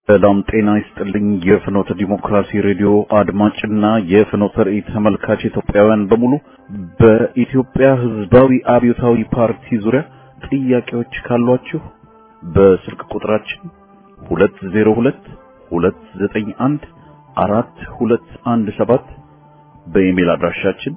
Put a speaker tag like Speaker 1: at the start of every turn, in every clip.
Speaker 1: ሰላም ጤና ይስጥልኝ። የፍኖተ ዲሞክራሲ ሬዲዮ አድማጭና የፍኖተ ራእይ ተመልካች ኢትዮጵያውያን በሙሉ በኢትዮጵያ ሕዝባዊ አብዮታዊ ፓርቲ ዙሪያ ጥያቄዎች ካሏችሁ በስልክ ቁጥራችን 202 291 4217 በኢሜል አድራሻችን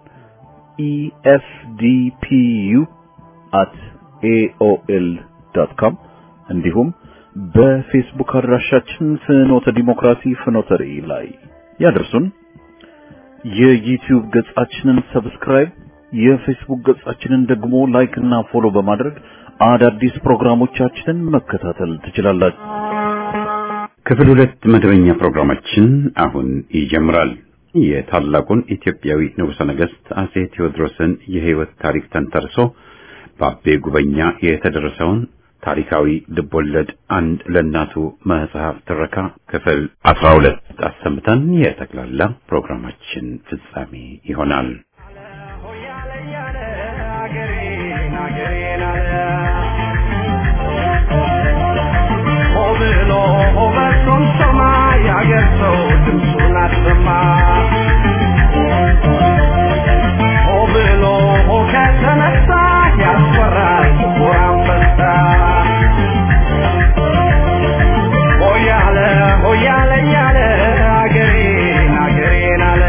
Speaker 1: efdpu@aol.com እንዲሁም በፌስቡክ አድራሻችን ፍኖተ ዲሞክራሲ ፍኖተ ራእይ ላይ ያደርሱን። የዩቲዩብ ገጻችንን ሰብስክራይብ፣ የፌስቡክ ገጻችንን ደግሞ ላይክ እና ፎሎ በማድረግ አዳዲስ ፕሮግራሞቻችንን መከታተል ትችላላችሁ።
Speaker 2: ክፍል ሁለት መደበኛ ፕሮግራማችን አሁን ይጀምራል። የታላቁን ኢትዮጵያዊ ንጉሠ ነገሥት አጼ ቴዎድሮስን የሕይወት ታሪክ ተንተርሶ በአቤ ጉበኛ የተደረሰውን ታሪካዊ ልቦለድ አንድ ለእናቱ መጽሐፍ ትረካ ክፍል አስራ ሁለት አሰምተን የጠቅላላ ፕሮግራማችን ፍጻሜ ይሆናል።
Speaker 3: የአገር ሰው ድምፁን አሰማ ሆ ብሎ ሆ ከተነሳ ያስፈራል ጥቁር አንበሳ ሆያለ ሆያለ ያለ አገሬን አገሬን አለ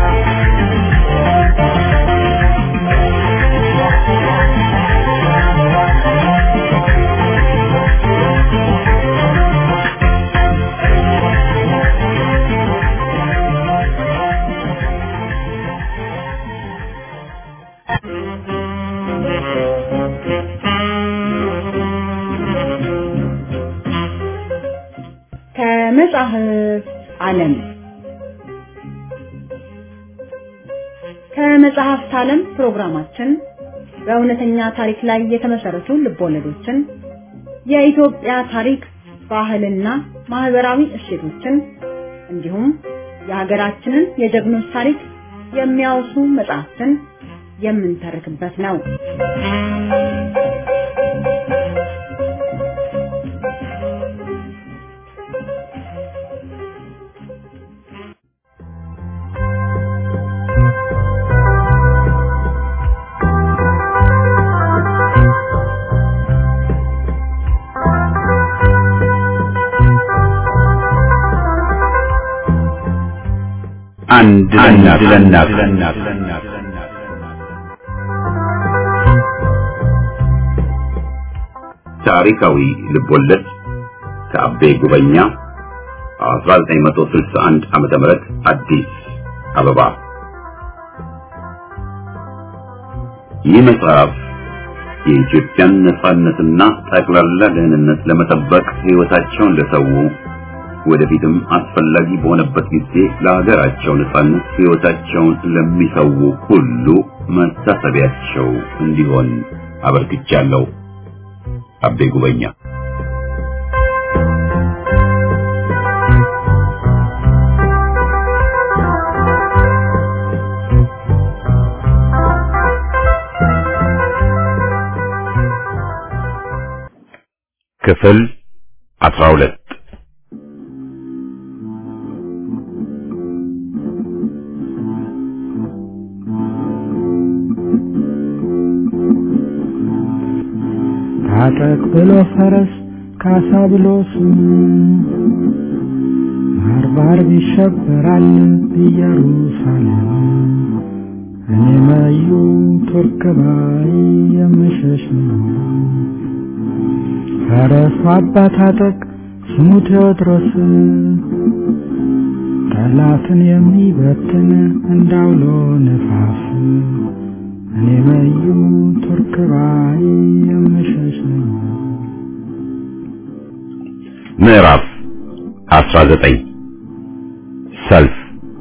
Speaker 4: ከመጽሐፍ ዓለም ከመጽሐፍት ዓለም ፕሮግራማችን በእውነተኛ ታሪክ ላይ የተመሰረቱ ልቦለዶችን፣ የኢትዮጵያ ታሪክ፣ ባህልና ማህበራዊ እሴቶችን እንዲሁም የሀገራችንን የጀግኖች ታሪክ የሚያወሱ መጽሐፍትን የምንተርክበት ነው።
Speaker 2: አንድ ለእናት ለእናት ታሪካዊ ልቦለድ ከአቤ ጉበኛ 1961 ዓመተ ምህረት አዲስ አበባ። ይህ መጽሐፍ የኢትዮጵያን ነጻነትና ጠቅላላ ደህንነት ለመጠበቅ ሕይወታቸውን ለሰው ወደፊትም አስፈላጊ በሆነበት ጊዜ ለሀገራቸው ነጻነት ሕይወታቸውን ለሚሰው ሁሉ መታሰቢያቸው እንዲሆን አበርክቻለሁ። አቤ ጉበኛ ክፍል አስራ ሁለት
Speaker 5: ታጠቅ ብሎ ፈረስ ካሳ ብሎ ስም ባርባር ይሸበራል ኢየሩሳሌም እኔ መዩ ቱርክ ባይ የምሸሽ ነው። ፈረሱ አባ ታጠቅ ስሙ ቴዎድሮስ ጠላትን የሚበትን እንዳውሎ ነፋስ እኔ መዩ ቱርክ ባይ የምሸሽ ነው።
Speaker 2: ምዕራፍ 19 ሰልፍ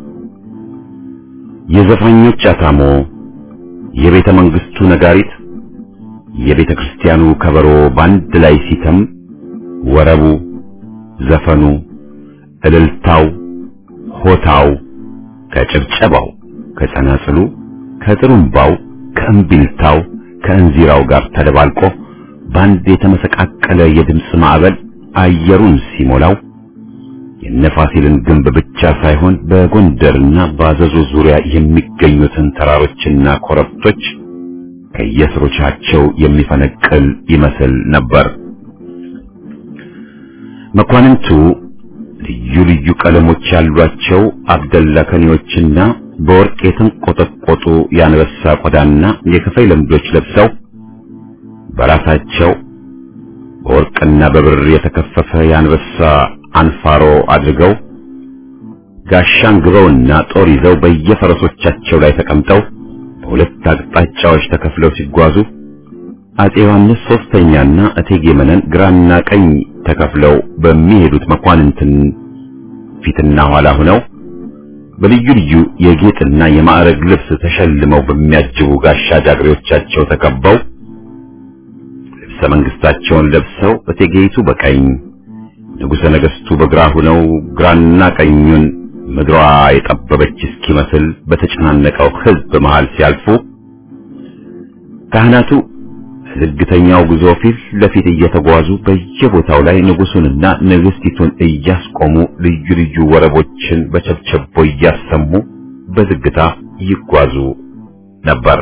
Speaker 2: የዘፋኞች አታሞ፣ የቤተ መንግስቱ ነጋሪት፣ የቤተ ክርስቲያኑ ከበሮ ባንድ ላይ ሲተም ወረቡ፣ ዘፈኑ፣ እልልታው፣ ሆታው ከጭብጨባው፣ ከጸናጽሉ፣ ከጥሩምባው፣ ከእምቢልታው፣ ከእንዚራው ጋር ተደባልቆ ባንድ የተመሰቃቀለ የድምፅ ማዕበል አየሩን ሲሞላው የነፋሲልን ግንብ ብቻ ሳይሆን በጎንደርና በአዘዞ ዙሪያ የሚገኙትን ተራሮችና ኮረብቶች ከየስሮቻቸው የሚፈነቅል ይመስል ነበር። መኳንንቱ ልዩ ልዩ ቀለሞች ያሏቸው አብደላ ከኔዎችና በወርቅ የተንቆጠቆጡ የአንበሳ ቆዳና የከፋይ ለምዶች ለብሰው በራሳቸው በወርቅና በብር የተከፈፈ የአንበሳ አንፋሮ አድርገው ጋሻን ግበውና ጦር ይዘው በየፈረሶቻቸው ላይ ተቀምጠው በሁለት አቅጣጫዎች ተከፍለው ሲጓዙ አጼ ዮሐንስ ሶስተኛና እቴጌ መነን ግራና ቀኝ ተከፍለው በሚሄዱት መኳንንትን ፊትና ኋላ ሆነው በልዩ ልዩ የጌጥና የማዕረግ ልብስ ተሸልመው በሚያጅቡ ጋሻ ጃግሬዎቻቸው ተከበው ልብሰ መንግስታቸውን ለብሰው እቴጌይቱ በቀኝ ንጉሠ ነገሥቱ በግራ ሆነው ግራና ቀኙን ምድሯ የጠበበች እስኪመስል በተጨናነቀው ሕዝብ መሃል ሲያልፉ ካህናቱ ዝግተኛው ጉዞ ፊት ለፊት እየተጓዙ በየቦታው ላይ ንጉሱንና ንግስቲቱን እያስቆሙ ልዩ ልዩ ወረቦችን በቸብቸቦ እያሰሙ በዝግታ ይጓዙ ነበር።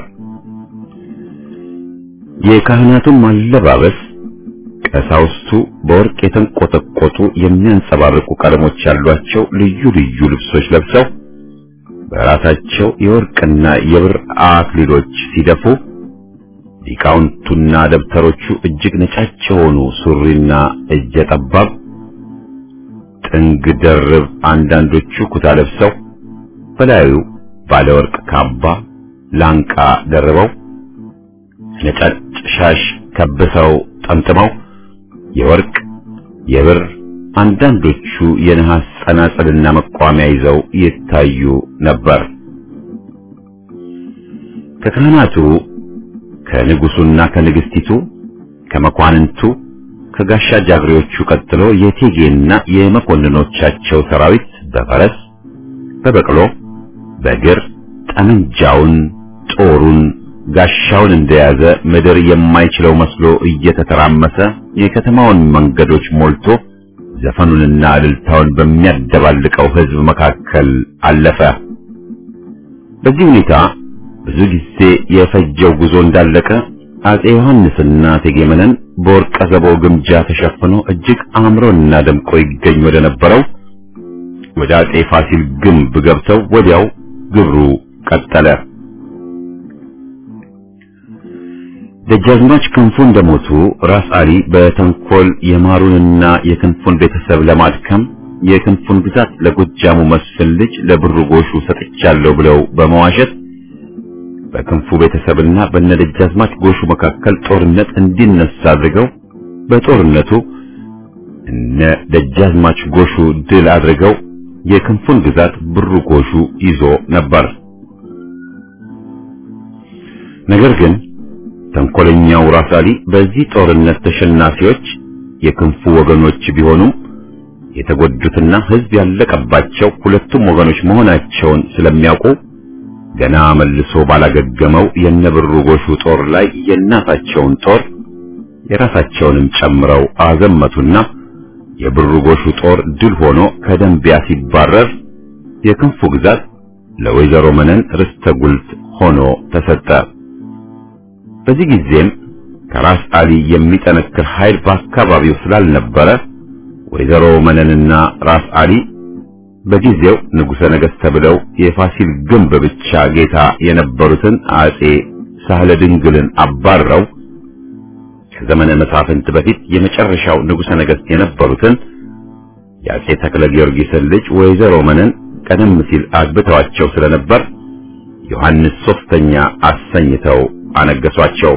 Speaker 2: የካህናቱም አለባበስ ቀሳውስቱ በወርቅ የተንቆጠቆጡ የሚያንጸባርቁ ቀለሞች ያሏቸው ልዩ ልዩ ልብሶች ለብሰው በራሳቸው የወርቅና የብር አክሊሎች ሲደፉ ሊቃውንቱና ደብተሮቹ እጅግ ነጫጭ የሆኑ ሱሪና እጀ ጠባብ ጥንግ ደርብ አንዳንዶቹ ኩታ ለብሰው በላዩ ባለ ወርቅ ካባ ላንቃ ደርበው ነጫጭ ሻሽ ከብሰው ጠምጥመው የወርቅ የብር አንዳንዶቹ የነሐስ ጸናጽልና መቋሚያ ይዘው ይታዩ ነበር። ከካህናቱ ከንጉሱና ከንግስቲቱ ከመኳንንቱ ከጋሻ ጃግሬዎቹ ቀጥሎ የቴጌና የመኮንኖቻቸው ሰራዊት በፈረስ በበቅሎ በእግር ጠመንጃውን ጦሩን ጋሻውን እንደያዘ ምድር የማይችለው መስሎ እየተተራመሰ የከተማውን መንገዶች ሞልቶ ዘፈኑንና እልልታውን በሚያደባልቀው ሕዝብ መካከል አለፈ። በዚህ ሁኔታ ብዙ ጊዜ የፈጀው ጉዞ እንዳለቀ አጼ ዮሐንስና እቴጌ መነን በወርቀ ዘቦ ግምጃ ተሸፍኖ እጅግ አምሮና ደምቆ ይገኝ ወደ ነበረው ወደ አጼ ፋሲል ግንብ ገብተው ወዲያው ግብሩ ቀጠለ። ደጃዝማች ክንፉ እንደሞቱ ራስ አሊ በተንኮል የማሩንና የክንፉን ቤተሰብ ለማድከም የክንፉን ግዛት ለጎጃሙ መስፍን ልጅ ለብሩ ጎሹ ሰጥቻለሁ ብለው በመዋሸት በክንፉ ቤተሰብና በነደጃዝማች ጎሹ መካከል ጦርነት እንዲነሳ አድርገው በጦርነቱ እነ ደጃዝማች ጎሹ ድል አድርገው የክንፉን ግዛት ብሩ ጎሹ ይዞ ነበር። ነገር ግን ተንኮለኛው ራስ አሊ በዚህ ጦርነት ተሸናፊዎች የክንፉ ወገኖች ቢሆኑም የተጎዱትና ሕዝብ ያለቀባቸው ሁለቱም ወገኖች መሆናቸውን ስለሚያውቁ ገና መልሶ ባላገገመው የነብሩ ጎሹ ጦር ላይ የእናታቸውን ጦር የራሳቸውንም ጨምረው አዘመቱና የብሩ ጎሹ ጦር ድል ሆኖ ከደንቢያ ሲባረር የክንፉ ግዛት ለወይዘሮ መነን ርስተ ጉልት ሆኖ ተሰጠ። በዚህ ጊዜም ከራስ አሊ የሚጠነክር ኃይል በአካባቢው ስላልነበረ ወይዘሮ መነንና ራስ አሊ በጊዜው ንጉሠ ነገሥት ተብለው የፋሲል ግንብ ብቻ ጌታ የነበሩትን አጼ ሳህለ ድንግልን አባረው ከዘመነ መሳፍንት በፊት የመጨረሻው ንጉሠ ነገሥት የነበሩትን የአጼ ተክለ ጊዮርጊስን ልጅ ወይዘሮ መነን ቀደም ሲል አግብተዋቸው ስለነበር ዮሐንስ ሶስተኛ አሰኝተው አነገሷቸው።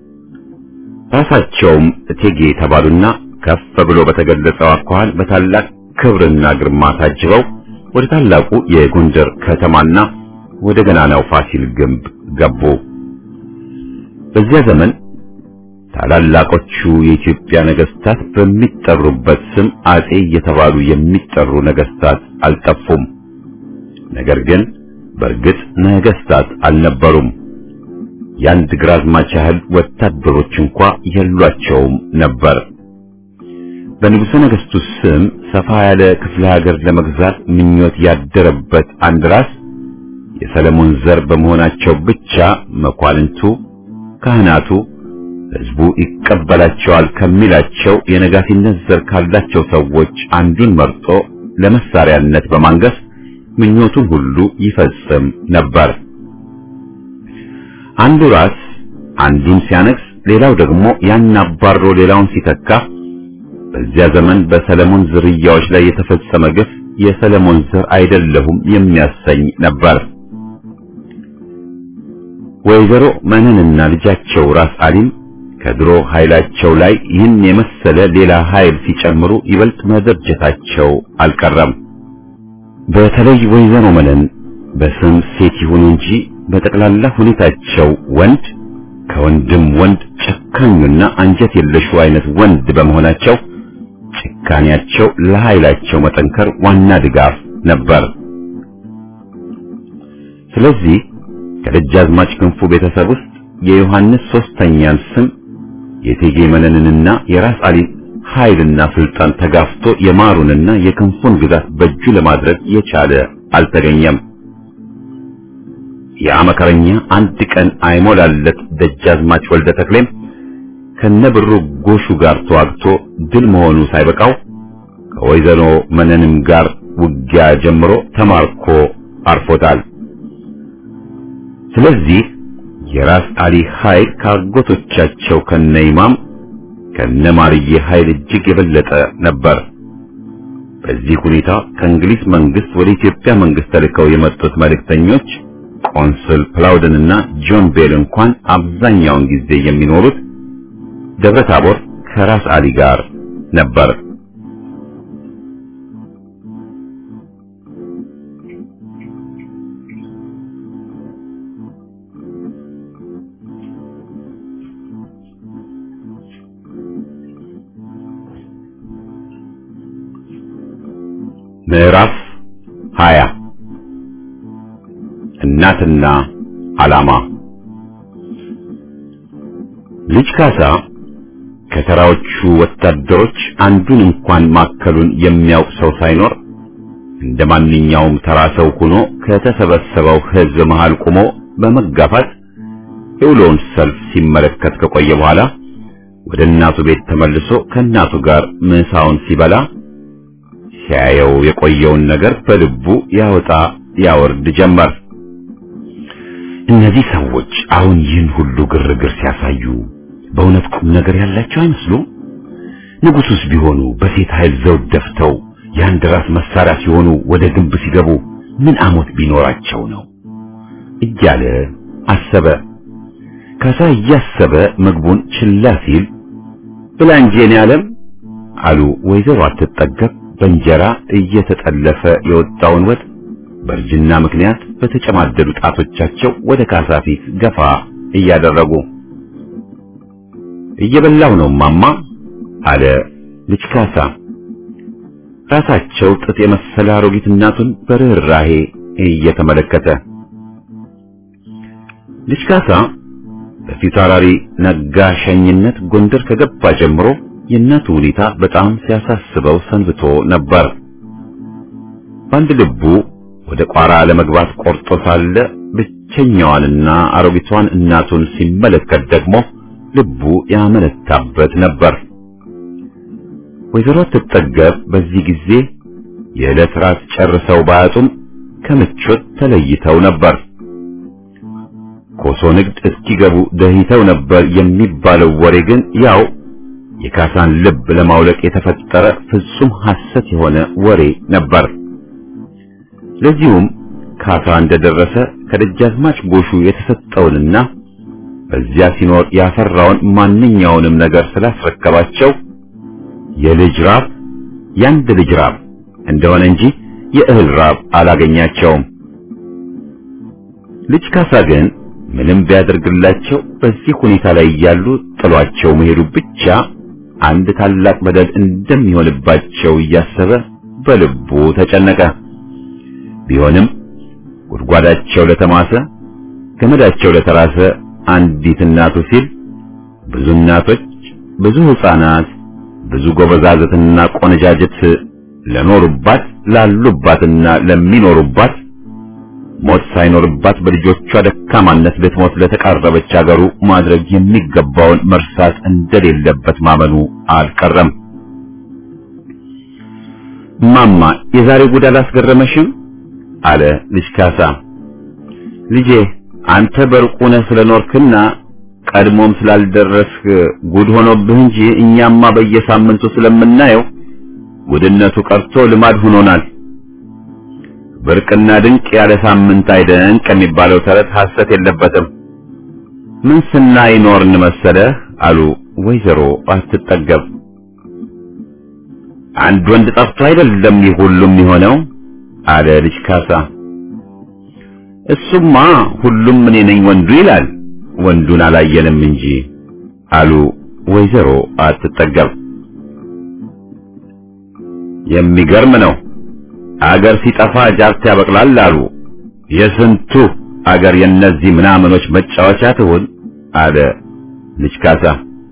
Speaker 2: ራሳቸውም እቴጌ የተባሉና ከፍ ብሎ በተገለጸው አኳኋን በታላቅ ክብርና ግርማ ታጅበው ወደ ታላቁ የጎንደር ከተማና ወደ ገናናው ፋሲል ግንብ ገቡ። በዚያ ዘመን ታላላቆቹ የኢትዮጵያ ነገስታት በሚጠሩበት ስም አጼ እየተባሉ የሚጠሩ ነገስታት አልጠፉም። ነገር ግን በእርግጥ ነገስታት አልነበሩም። የአንድ ግራዝማች ያህል ወታደሮች እንኳ የሏቸውም ነበር። በንጉሠ ነገሥቱ ስም ሰፋ ያለ ክፍለ ሀገር ለመግዛት ምኞት ያደረበት አንድ ራስ የሰለሞን ዘር በመሆናቸው ብቻ መኳንንቱ፣ ካህናቱ፣ ሕዝቡ ይቀበላቸዋል ከሚላቸው የነጋሲነት ዘር ካላቸው ሰዎች አንዱን መርጦ ለመሳሪያነት በማንገስ ምኞቱን ሁሉ ይፈጽም ነበር። አንዱ ራስ አንዱን ሲያነግስ፣ ሌላው ደግሞ ያን አባሮ ሌላውን ሲተካ በዚያ ዘመን በሰለሞን ዝርያዎች ላይ የተፈጸመ ግፍ የሰለሞን ዘር አይደለሁም የሚያሰኝ ነበር። ወይዘሮ መነንና ልጃቸው ራስ አሊም ከድሮ ኃይላቸው ላይ ይህን የመሰለ ሌላ ኃይል ሲጨምሩ ይበልጥ መደርጀታቸው አልቀረም። በተለይ ወይዘሮ መነን በስም ሴት ይሁኑ እንጂ በጠቅላላ ሁኔታቸው ወንድ ከወንድም ወንድ ጨካኙና አንጀት የለሹ አይነት ወንድ በመሆናቸው ጭካኔያቸው ለኃይላቸው መጠንከር ዋና ድጋፍ ነበር። ስለዚህ ከደጃዝማች ክንፉ ቤተሰብ ውስጥ የዮሐንስ ሶስተኛን ስም የቴጌ መነንንና የራስ አሊን ኃይልና ስልጣን ተጋፍቶ የማሩንና የክንፉን ግዛት በእጁ ለማድረግ የቻለ አልተገኘም። ያ መከረኛ አንድ ቀን አይሞላለት ደጃዝማች ወልደ ተክሌም ከነብሩ ጎሹ ጋር ተዋግቶ ድል መሆኑ ሳይበቃው ከወይዘሮ መነንም ጋር ውጊያ ጀምሮ ተማርኮ አርፎታል። ስለዚህ የራስ አሊ ኃይል ከአጎቶቻቸው ከነ ኢማም ከነ ማርዬ ኃይል እጅግ የበለጠ ነበር። በዚህ ሁኔታ ከእንግሊዝ መንግስት ወደ ኢትዮጵያ መንግስት ተልከው የመጡት መልእክተኞች ቆንስል ፕላውደን እና ጆን ቤል እንኳን አብዛኛውን ጊዜ የሚኖሩት ደብረ ታቦር ከራስ አሊ ጋር ነበር። ምዕራፍ 20 እናትና ዓላማ ልጅ ካሳ ከተራዎቹ ወታደሮች አንዱን እንኳን ማከሉን የሚያውቅ ሰው ሳይኖር እንደ ማንኛውም ተራ ሰው ሆኖ ከተሰበሰበው ሕዝብ መሃል ቆሞ በመጋፋት የውሎውን ሰልፍ ሲመለከት ከቆየ በኋላ ወደ እናቱ ቤት ተመልሶ ከእናቱ ጋር ምሳውን ሲበላ ሲያየው የቆየውን ነገር በልቡ ያወጣ ያወርድ ጀመር። እነዚህ ሰዎች አሁን ይህን ሁሉ ግርግር ሲያሳዩ በእውነት ቁም ነገር ያላቸው አይመስሉም? ንጉሱስ ቢሆኑ በሴት ኃይል ዘውድ ደፍተው የአንድ ራስ መሳሪያ ሲሆኑ ወደ ግንብ ሲገቡ ምን አሞት ቢኖራቸው ነው እያለ አሰበ። ካሳ እያሰበ ምግቡን ችላ ሲል ብላ እንጂ የኔ ዓለም አሉ ወይዘሮ አትጠገብ በእንጀራ እየተጠለፈ የወጣውን ወጥ በእርጅና ምክንያት በተጨማደዱ ጣቶቻቸው ወደ ካሳ ፊት ገፋ እያደረጉ እየበላው ነው ማማ አለ ልጅ ካሳ ራሳቸው ጥጥ የመሰለ አሮጊት እናቱን በርህራሄ እየተመለከተ ልጅ ካሳ በፊታውራሪ ነጋ ሸኝነት ጎንደር ከገባ ጀምሮ የእናቱ ሁኔታ በጣም ሲያሳስበው ሰንብቶ ነበር። በአንድ ልቡ ወደ ቋራ ለመግባት ቆርጦ ሳለ ብቸኛዋንና አሮጊቷን እናቱን ሲመለከት ደግሞ ልቡ ያመነታበት ነበር። ወይዘሮ ትጠገብ በዚህ ጊዜ የዕለት ራት ጨርሰው ባያጡም ከምቾት ተለይተው ነበር። ኮሶ ንግድ እስኪገቡ ደህይተው ነበር የሚባለው ወሬ ግን ያው የካሳን ልብ ለማውለቅ የተፈጠረ ፍጹም ሐሰት የሆነ ወሬ ነበር። ለዚሁም ካሳ እንደደረሰ ከደጃዝማች ጎሹ የተሰጠውንና በዚያ ሲኖር ያፈራውን ማንኛውንም ነገር ስላስረከባቸው የልጅ ራብ ያንድ ልጅ ራብ እንደሆነ እንጂ የእህል ራብ አላገኛቸውም። ልጅ ካሳ ግን ምንም ቢያደርግላቸው በዚህ ሁኔታ ላይ እያሉ ጥሏቸው መሄዱ ብቻ አንድ ታላቅ በደል እንደሚሆንባቸው እያሰበ በልቡ ተጨነቀ። ቢሆንም ጉድጓዳቸው ለተማሰ ገመዳቸው ለተራሰ አንዲት እናቱ ሲል ብዙ እናቶች፣ ብዙ ሕፃናት፣ ብዙ ጎበዛዝትና ቆነጃጅት ለኖሩባት ላሉባትና ለሚኖሩባት ሞት ሳይኖርባት በልጆቿ ደካማነት ልትሞት ለተቃረበች አገሩ ማድረግ የሚገባውን መርሳት እንደሌለበት ማመኑ አልቀረም። ማማ የዛሬ ጉድ አላስገረመሽም? አለ ልጅ ካሳ። ልጄ አንተ በሩቅ ሆነህ ስለኖርክና ቀድሞም ስላልደረስክ ጉድ ሆኖብህ እንጂ እኛማ በየሳምንቱ ስለምናየው ጉድነቱ ቀርቶ ልማድ ሆኖናል። ብርቅና ድንቅ ያለ ሳምንት አይደንቅ የሚባለው ተረት ሐሰት የለበትም። ምን ስናይ ኖርን መሰለህ አሉ ወይዘሮ አትጠገብ። አንድ ወንድ ጠፍቶ አይደለም ይህ ሁሉም የሆነው አለ ልጅ ካሳ። እሱማ ሁሉም እኔ ነኝ ወንዱ ይላል፣ ወንዱን አላየንም እንጂ አሉ ወይዘሮ አትጠገብ። የሚገርም ነው። አገር ሲጠፋ ጃርት ያበቅላል አሉ። የስንቱ አገር የነዚህ ምናምኖች መጫወቻ ትሁን አለ ልጅ ካሳ።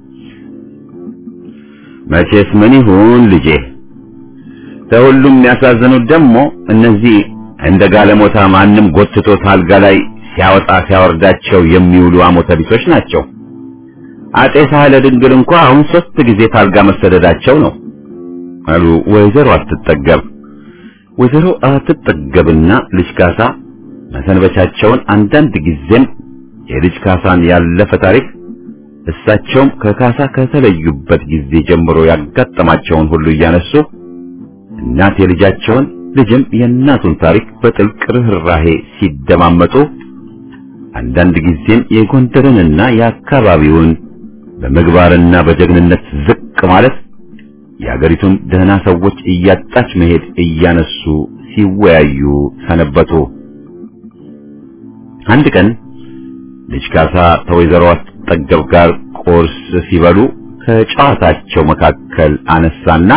Speaker 2: መቼስ ምን ይሁን ልጄ፣ ከሁሉም የሚያሳዝኑት ደግሞ እነዚህ እንደ ጋለሞታ ማንም ጎትቶ ታልጋ ላይ ሲያወጣ ሲያወርዳቸው የሚውሉ አሞተ ቢሶች ናቸው። አጤ ሳህለ ድንግል እንኳ አሁን ሶስት ጊዜ ታልጋ መሰደዳቸው ነው አሉ ወይዘሮ አትጠገብ። ወይዘሮ አትጠገብና ልጅ ካሳ መሰንበቻቸውን አንዳንድ ጊዜም የልጅ ካሳን ያለፈ ታሪክ እሳቸውም ከካሳ ከተለዩበት ጊዜ ጀምሮ ያጋጠማቸውን ሁሉ እያነሱ እናት የልጃቸውን ልጅም የእናቱን ታሪክ በጥልቅ ርኅራሄ ሲደማመጡ አንዳንድ ጊዜም የጎንደርንና የአካባቢውን በምግባርና በጀግንነት ዝቅ ማለት የአገሪቱን ደህና ሰዎች እያጣች መሄድ እያነሱ ሲወያዩ ሰነበቱ። አንድ ቀን ልጅ ካሳ ከወይዘሮ አትጠገብ ጋር ቁርስ ሲበሉ ከጨዋታቸው መካከል አነሳና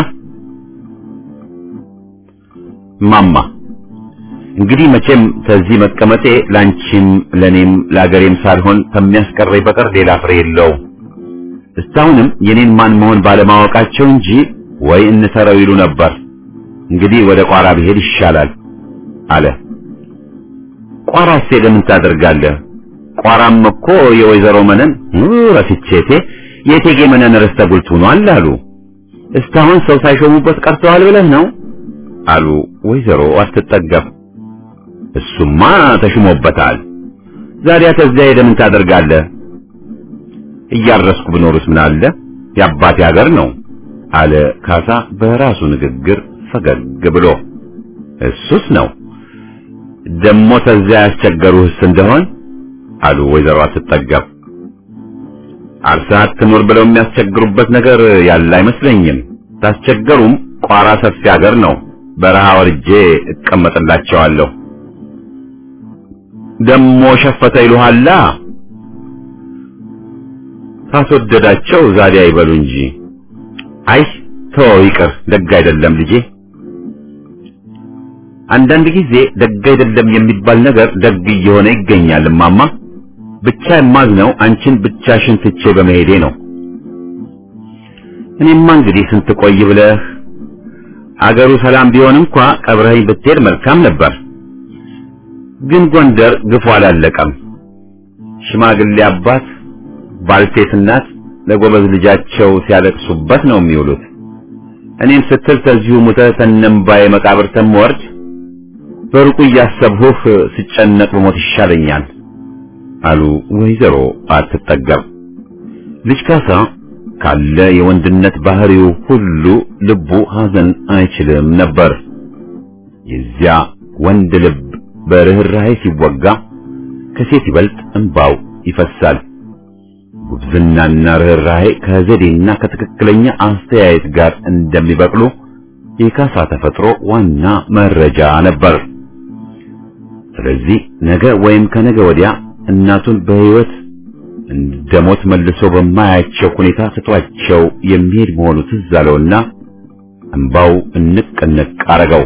Speaker 2: ማማ እንግዲህ መቼም ከዚህ መቀመጤ ላንቺም ለኔም ለአገሬም ሳልሆን ከሚያስቀረኝ በቀር ሌላ ፍሬ የለውም። እስካሁንም የኔን ማን መሆን ባለማወቃቸው እንጂ ወይ እንሰረው ይሉ ነበር። እንግዲህ ወደ ቋራ ብሄድ ይሻላል አለ። ቋራስ ለምን ታደርጋለህ? ቋራም እኮ የወይዘሮ መነን ረስቼቴ የቴጌ መነን ርስተ ጉልት ሆኗል አሉ። እስካሁን ሰው ሳይሾሙበት ቀርተዋል ብለህ ነው አሉ ወይዘሮ አትጠገብ። እሱማ ተሽሞበታል። ዛዲያ ከዚያ ሄደህ ምን ታደርጋለህ? እያረስኩ ብኖርስ ምን አለ? የአባቴ ሀገር ነው አለ ካሳ በራሱ ንግግር ፈገግ ብሎ። እሱስ ነው ደሞ ተዚያ ያስቸገሩህስ እንደሆን አሉ ወይዘሮ አትጠገብ። አርሰህ አትኑር ብለው የሚያስቸግሩበት ነገር ያለ አይመስለኝም። ታስቸገሩም ቋራ ሰፊ ሀገር ነው። በረሃ ወርጄ እቀመጥላቸዋለሁ። ደሞ ሸፈተ ይሉሃላ። ካስወደዳቸው ዛሬ አይበሉ እንጂ። አይ ተወው ይቅር፣ ደግ አይደለም ልጄ። አንዳንድ ጊዜ ደግ አይደለም የሚባል ነገር ደግ እየሆነ ይገኛል እማማ። ብቻ የማዝነው አንቺን ብቻሽን ትቼ በመሄዴ ነው። እኔማ እንግዲህ ስንት ቆይ ብለህ አገሩ ሰላም ቢሆን እንኳ ቀብረኸኝ ብትሄድ መልካም ነበር። ግን ጎንደር ግፉ አላለቀም። ሽማግሌ አባት፣ ባልቴት እናት ለጎበዝ ልጃቸው ሲያለቅሱበት ነው የሚውሉት። እኔም ስትል ተዚሁ ሙተህ ተነምባዬ መቃብር ተምወርድ በሩቁ እያሰብሁህ ስጨነቅ በሞት ይሻለኛል አሉ ወይዘሮ አትጠገብ። ልጅ ካሳ ካለ የወንድነት ባህሪው ሁሉ ልቡ ሐዘን አይችልም ነበር። የዚያ ወንድ ልብ በርህራሄ ሲወጋ ከሴት ይበልጥ እንባው ይፈሳል። ጉብዝናና ርህራሄ ከዘዴና ከትክክለኛ አስተያየት ጋር እንደሚበቅሉ የካሳ ተፈጥሮ ዋና መረጃ ነበር። ስለዚህ ነገ ወይም ከነገ ወዲያ እናቱን በሕይወት እንደሞት መልሶ በማያቸው ሁኔታ ትቷቸው የሚሄድ መሆኑ ትዝ አለውና እንባው እንቅ እንቅ አረገው።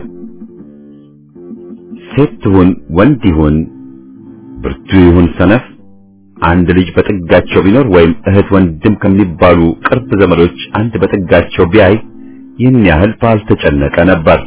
Speaker 2: ሴት ይሁን ወንድ ይሁን ብርቱ ይሁን ሰነፍ አንድ ልጅ በጥጋቸው ቢኖር ወይም እህት ወንድም ከሚባሉ ቅርብ ዘመዶች አንድ በጥጋቸው ቢያይ ይህን ያህል ባልተጨነቀ ነበር።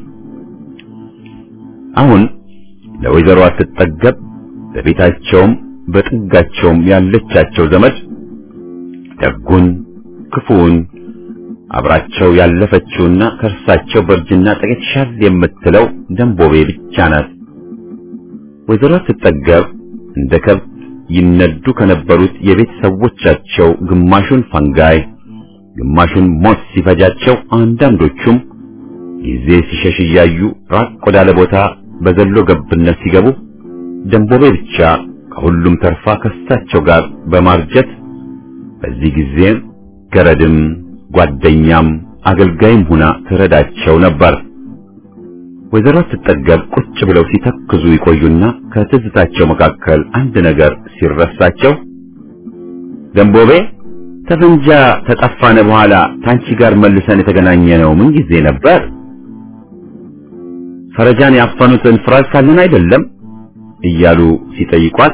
Speaker 2: አሁን ለወይዘሮ አትጠገብ በቤታቸውም በጥጋቸውም ያለቻቸው ዘመድ ደጉን ክፉውን አብራቸው ያለፈችውና ከእርሳቸው በእርጅና ጥቂት ሻል የምትለው ደንቦቤ ብቻ ናት። ወይዘሮ አትጠገብ እንደ ከብት ይነዱ ከነበሩት የቤት ሰዎቻቸው ግማሹን ፈንጋይ ግማሹን ሞት ሲፈጃቸው አንዳንዶቹም ጊዜ ሲሸሽ እያዩ ራቅ ወዳለ ቦታ በዘሎ ገብነት ሲገቡ ደንቦቤ ብቻ ከሁሉም ተርፋ ከሳቸው ጋር በማርጀት በዚህ ጊዜ ገረድም ጓደኛም አገልጋይም ሁና ትረዳቸው ነበር። ወይዘሮ ስትጠገብ ቁጭ ብለው ሲተክዙ ይቆዩና ከትዝታቸው መካከል አንድ ነገር ሲረሳቸው ደንቦቤ ተፈንጃ ተጠፋነ በኋላ ታንቺ ጋር መልሰን የተገናኘ ነው ምን ጊዜ ነበር? ፈረጃን ያፈኑትን ፍራዝ ካለን አይደለም እያሉ ሲጠይቋት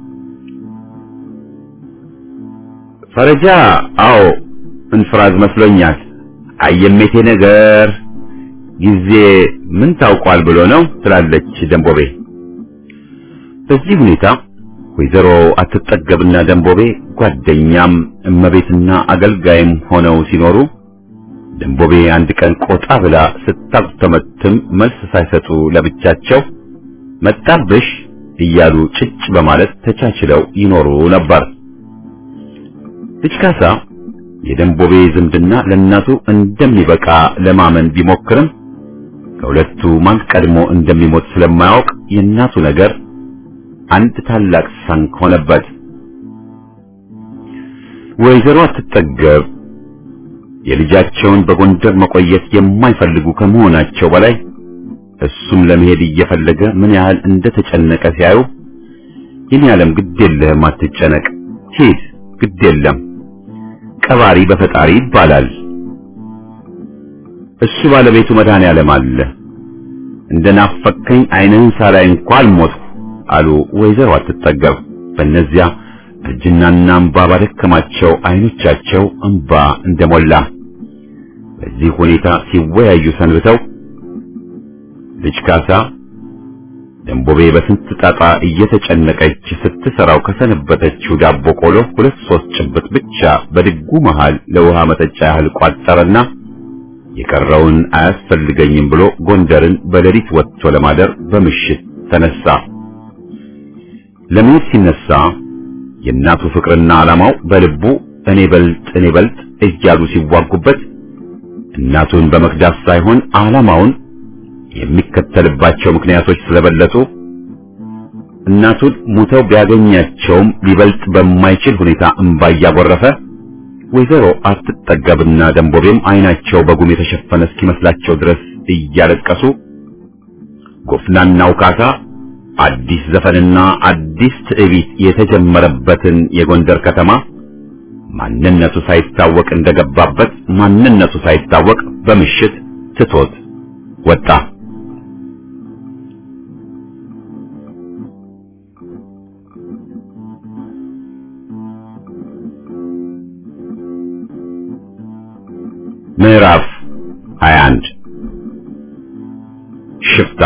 Speaker 2: ፈረጃ አዎ እንፍራዝ መስሎኛል። አየሜቴ ነገር ጊዜ ምን ታውቋል ብሎ ነው ትላለች ደንቦቤ። በዚህ ሁኔታ ወይዘሮ አትጠገብና ደንቦቤ ጓደኛም እመቤትና አገልጋይም ሆነው ሲኖሩ ደንቦቤ አንድ ቀን ቆጣ ብላ ስታጉተመትም መልስ ሳይሰጡ ለብቻቸው መጣብሽ እያሉ ጭጭ በማለት ተቻችለው ይኖሩ ነበር። ልጅ ካሳ የደንቦቤ ዝምድና ለእናቱ እንደሚበቃ ለማመን ቢሞክርም ከሁለቱ ማን ቀድሞ እንደሚሞት ስለማያውቅ የእናቱ ነገር አንድ ታላቅ ሳንክ ሆነበት። ወይዘሮ አትጠገብ የልጃቸውን በጎንደር መቆየት የማይፈልጉ ከመሆናቸው በላይ እሱም ለመሄድ እየፈለገ ምን ያህል እንደተጨነቀ ሲያዩ ይህን ያለም ግድ የለህም አትጨነቅ፣ ሂድ፣ ግድ የለም ቀባሪ በፈጣሪ ይባላል። እሱ ባለቤቱ መድኃኔዓለም አለ። እንደናፈከኝ ዓይንህን ሳላይ እንኳን አልሞትኩ አሉ ወይዘሮ አትጠገብ። በእነዚያ እርጅናና እንባ ባደከማቸው ዓይኖቻቸው እንባ እንደሞላ በዚህ ሁኔታ ሲወያዩ ሰንብተው ልጅ ካሳ ደንቦቤ በስንት ጣጣ እየተጨነቀች ስትሰራው ከሰነበተችው ዳቦ ቆሎ ሁለት ሶስት ጭብጥ ብቻ በድጉ መሃል ለውሃ መጠጫ ያህል ቋጠረና የቀረውን አያስፈልገኝም ብሎ ጎንደርን በሌሊት ወጥቶ ለማደር በምሽት ተነሳ። ለመሄድ ሲነሳ የእናቱ ፍቅርና ዓላማው በልቡ እኔ በልጥ እኔ በልጥ እያሉ ሲዋጉበት እናቱን በመክዳት ሳይሆን ዓላማውን የሚከተልባቸው ምክንያቶች ስለበለጡ እናቱን ሙተው ቢያገኛቸውም ሊበልጥ በማይችል ሁኔታ እንባ እያጎረፈ ወይዘሮ አትጠገብና ደንቦቤም ዓይናቸው በጉም የተሸፈነ እስኪመስላቸው ድረስ እያለቀሱ ጎፍናናው ካሳ አዲስ ዘፈንና አዲስ ትዕቢት የተጀመረበትን የጎንደር ከተማ ማንነቱ ሳይታወቅ እንደገባበት ማንነቱ ሳይታወቅ በምሽት ትቶት ወጣ። ምዕራፍ 21 ሽፍታ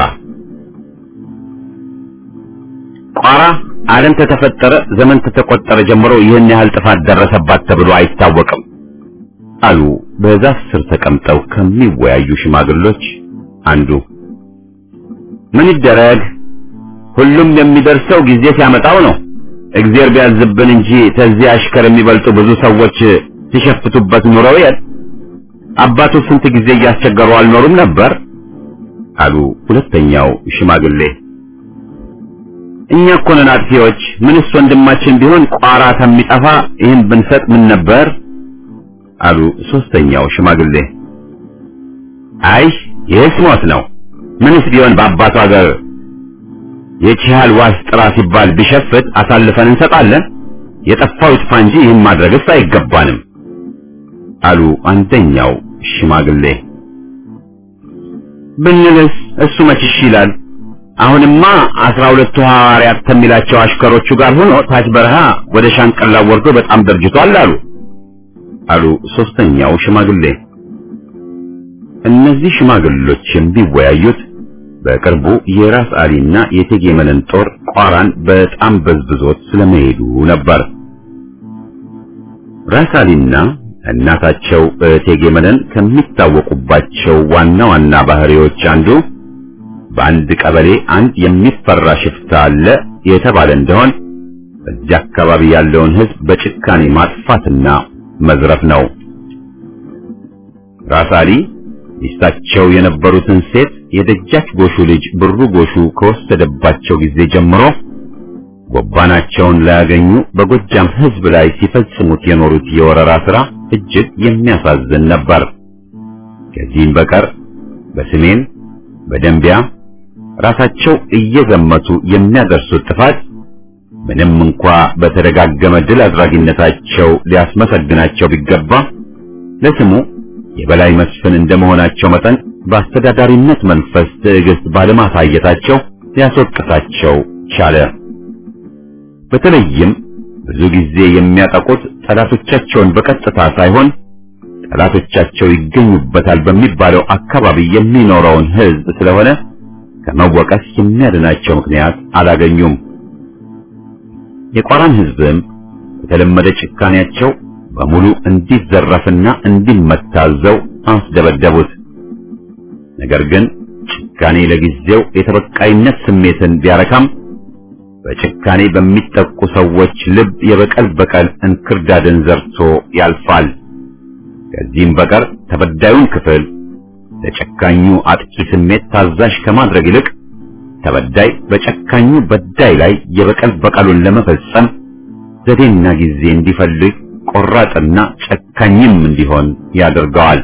Speaker 2: ቋራ ዓለም ከተፈጠረ ዘመን ከተቆጠረ ጀምሮ ይህን ያህል ጥፋት ደረሰባት ተብሎ አይታወቅም አሉ በዛፍ ስር ተቀምጠው ከሚወያዩ ሽማግሎች አንዱ። ምን ይደረግ፣ ሁሉም የሚደርሰው ጊዜ ሲያመጣው ነው። እግዚአብሔር ቢያዝብን እንጂ ተዚህ አሽከር የሚበልጡ ብዙ ሰዎች ሲሸፍቱበት ኑረው የል አባቱ ስንት ጊዜ እያስቸገሩ አልኖሩም ነበር አሉ ሁለተኛው ሽማግሌ። እኛ እኮ ነን አጥፊዎች። ምንስ ወንድማችን ቢሆን ቋራ ከሚጠፋ ይህን ብንሰጥ ምን ነበር አሉ ሶስተኛው ሽማግሌ። አይ ይህስ ሞት ነው። ምንስ ቢሆን በአባቱ ሀገር የቺሃል ዋስ ጥራ ሲባል ቢሸፍት አሳልፈን እንሰጣለን። የጠፋው ይጥፋ እንጂ ይህን ማድረግስ አይገባንም አሉ አንደኛው ሽማግሌ። ብንልስ እሱ መች እሺ ይላል? አሁንማ አስራ ሁለቱ ሐዋርያት ከሚላቸው አሽከሮቹ ጋር ሆኖ ታች በረሃ ወደ ሻንቀላ ወርዶ በጣም ደርጅቷል አሉ አሉ ሶስተኛው ሽማግሌ። እነዚህ ሽማግሌዎች የሚወያዩት በቅርቡ የራስ አሊና የእቴጌ መነን ጦር ቋራን በጣም በዝብዞት ስለመሄዱ ነበር። ራስ አሊና እናታቸው እቴጌ መነን ከሚታወቁባቸው ዋና ዋና ባህሪዎች አንዱ በአንድ ቀበሌ አንድ የሚፈራ ሽፍታ አለ የተባለ እንደሆን በዚህ አካባቢ ያለውን ሕዝብ በጭካኔ ማጥፋትና መዝረፍ ነው። ራስ አሊ ሚስታቸው የነበሩትን ሴት የደጃች ጎሹ ልጅ ብሩ ጎሹ ከወሰደባቸው ጊዜ ጀምሮ ጎባናቸውን ላያገኙ በጎጃም ሕዝብ ላይ ሲፈጽሙት የኖሩት የወረራ ሥራ እጅግ የሚያሳዝን ነበር። ከዚህም በቀር በሰሜን በደንቢያ ራሳቸው እየዘመቱ የሚያደርሱት ጥፋት ምንም እንኳ በተደጋገመ ድል አድራጊነታቸው ሊያስመሰግናቸው ቢገባ ለስሙ የበላይ መስፍን እንደመሆናቸው መጠን በአስተዳዳሪነት መንፈስ ትዕግስት ባለማሳየታቸው ሊያስወቅሳቸው ቻለ። በተለይም ብዙ ጊዜ የሚያጠቁት ጠላቶቻቸውን በቀጥታ ሳይሆን ጠላቶቻቸው ይገኙበታል በሚባለው አካባቢ የሚኖረውን ሕዝብ ስለሆነ ከመወቀስ የሚያድናቸው ምክንያት አላገኙም። የቋራን ሕዝብም በተለመደ ጭካኔያቸው በሙሉ እንዲዘረፍና እንዲመታዘው አስደበደቡት። ነገር ግን ጭካኔ ለጊዜው የተበቃይነት ስሜትን ቢያረካም በጭካኔ በሚጠቁ ሰዎች ልብ የበቀል በቀል እንክርዳድን ዘርቶ ያልፋል። ከዚህም በቀር ተበዳዩን ክፍል ለጨካኙ አጥቂ ስሜት ታዛዥ ከማድረግ ይልቅ ተበዳይ በጨካኙ በዳይ ላይ የበቀል በቀሉን ለመፈጸም ዘዴና ጊዜ እንዲፈልግ ቆራጥና ጨካኝም እንዲሆን ያደርገዋል።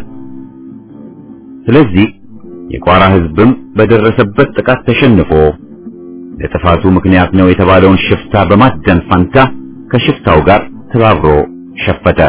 Speaker 2: ስለዚህ የቋራ ሕዝብም በደረሰበት ጥቃት ተሸንፎ ለጥፋቱ ምክንያት ነው የተባለውን ሽፍታ በማደን ፋንታ ከሽፍታው ጋር ተባብሮ ሸፈተ።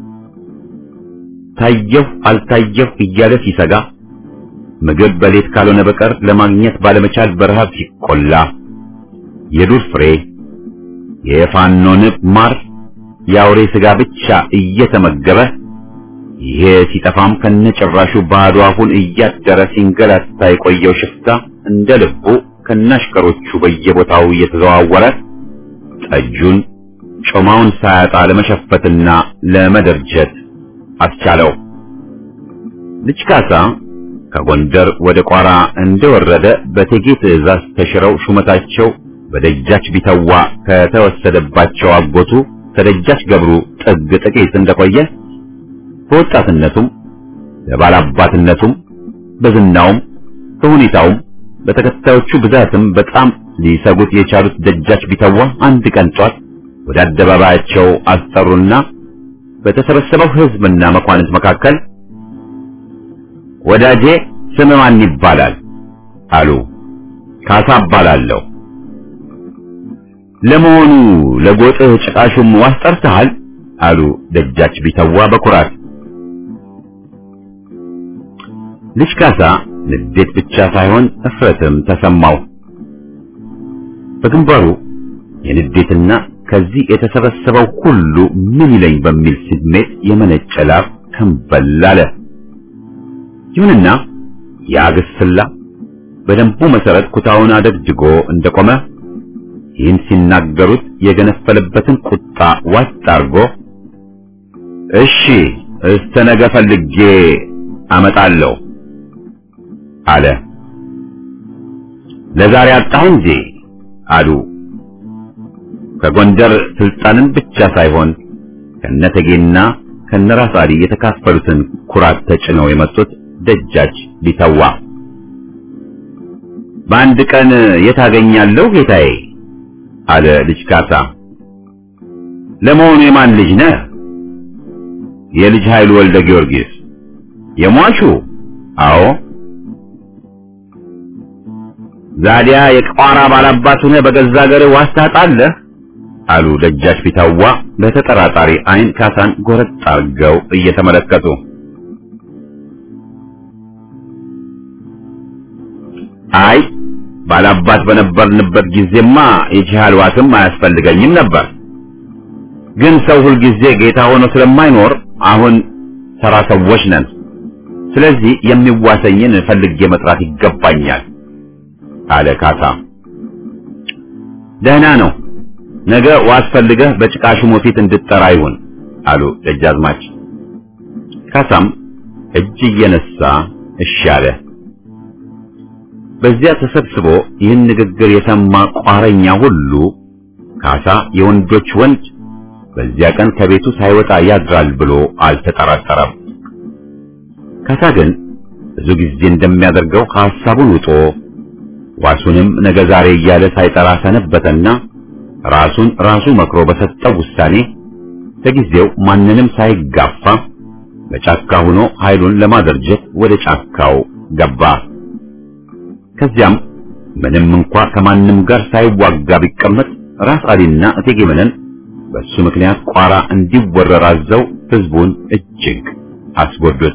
Speaker 2: ታየሁ አልታየሁ እያለ ሲሰጋ ምግብ በሌት ካልሆነ በቀር ለማግኘት ባለመቻል በረሃብ ሲቆላ የዱር ፍሬ፣ የፋኖ ንብ ማር፣ የአውሬ ስጋ ብቻ እየተመገበ ይሄ ሲጠፋም ከነጭራሹ ባዶ አፉን እያደረ ሲንገላታ የቆየው ሽፍታ እንደ ልቡ ከናሽከሮቹ በየቦታው እየተዘዋወረ ጠጁን ጮማውን ሳያጣ ለመሸፈትና ለመደርጀት አስቻለው። ልጅ ካሳ ከጎንደር ወደ ቋራ እንደወረደ በቴጌ ትዕዛዝ ተሽረው ሹመታቸው በደጃች ቢተዋ ከተወሰደባቸው አጎቱ ከደጃች ገብሩ ጥግ ጥቂት እንደቆየ በወጣትነቱም በባላባትነቱም በዝናውም በሁኔታውም በተከታዮቹ ብዛትም በጣም ሊሰጉት የቻሉት ደጃች ቢተዋ አንድ ቀን ጧት ወደ አደባባያቸው አስጠሩና በተሰበሰበው ሕዝብና መኳንንት መካከል ወዳጄ ስም ማን ይባላል? አሉ። ካሳ እባላለሁ። ለመሆኑ ለጎጥህ ጭቃሹም ዋስ ጠርተሃል? አሉ ደጃች ቢተዋ በኩራት። ልጅ ካሳ ንዴት ብቻ ሳይሆን እፍረትም ተሰማው። በግንባሩ የንዴትና ከዚህ የተሰበሰበው ሁሉ ምን ይለኝ በሚል ስሜት የመነጨ ላብ ከንበል አለ። ይሁንና ያ ግስላ በደንቡ መሰረት ኩታውን አደግድጎ እንደቆመ ይህን ሲናገሩት የገነፈለበትን ቁጣ ዋጥ አርጎ እሺ እስከ ነገ ፈልጌ አመጣለሁ አለ። ለዛሬ አጣሁ እንጂ አሉ። ከጎንደር ስልጣንን ብቻ ሳይሆን ከነተጌና ከነራስ አሊ የተካፈሉትን ኩራት ተጭነው የመጡት ደጃች ቢተዋ በአንድ ቀን የታገኛለሁ ጌታዬ አለ ልጅ ካሳ። ለመሆኑ የማን ልጅ ነህ? የልጅ ኃይሉ ወልደ ጊዮርጊስ የሟቹ? አዎ። ዛዲያ የቋራ ባላባት ሆነህ በገዛ ሀገርህ ዋስ ታጣለህ? አሉ ደጃች ቢተዋ በተጠራጣሪ ዓይን ካሳን ጎረጥ አድርገው እየተመለከቱ። አይ ባላባት በነበርንበት ጊዜማ የጂሃል ዋስም አያስፈልገኝም ነበር። ግን ሰው ሁልጊዜ ጌታ ሆኖ ስለማይኖር አሁን ተራ ሰዎች ነን። ስለዚህ የሚዋሰኝን ፈልጌ መጥራት ይገባኛል አለ ካሳ። ደህና ነው፣ ነገ ዋስ ፈልገህ በጭቃ ሹሙ ፊት እንድጠራ ይሁን አሉ ደጃዝማች። ካሳም እጅ እየነሳ እሺ አለ። በዚያ ተሰብስቦ ይህን ንግግር የሰማ ቋረኛ ሁሉ ካሳ የወንዶች ወንድ በዚያ ቀን ከቤቱ ሳይወጣ ያድራል ብሎ አልተጠራጠረም። ካሳ ግን ብዙ ጊዜ እንደሚያደርገው ሐሳቡን ውጦ ዋሱንም ነገ ዛሬ እያለ ሳይጠራ ሰነበተና ራሱን ራሱ መክሮ በሰጠው ውሳኔ ለጊዜው ማንንም ሳይጋፋ በጫካ ሆኖ ኃይሉን ለማደርጀት ወደ ጫካው ገባ። ከዚያም ምንም እንኳ ከማንም ጋር ሳይዋጋ ቢቀመጥ ራስ አሊና እቴጌ መነን በሱ ምክንያት ቋራ እንዲወረር አዘው ህዝቡን እጅግ አስጎዱት።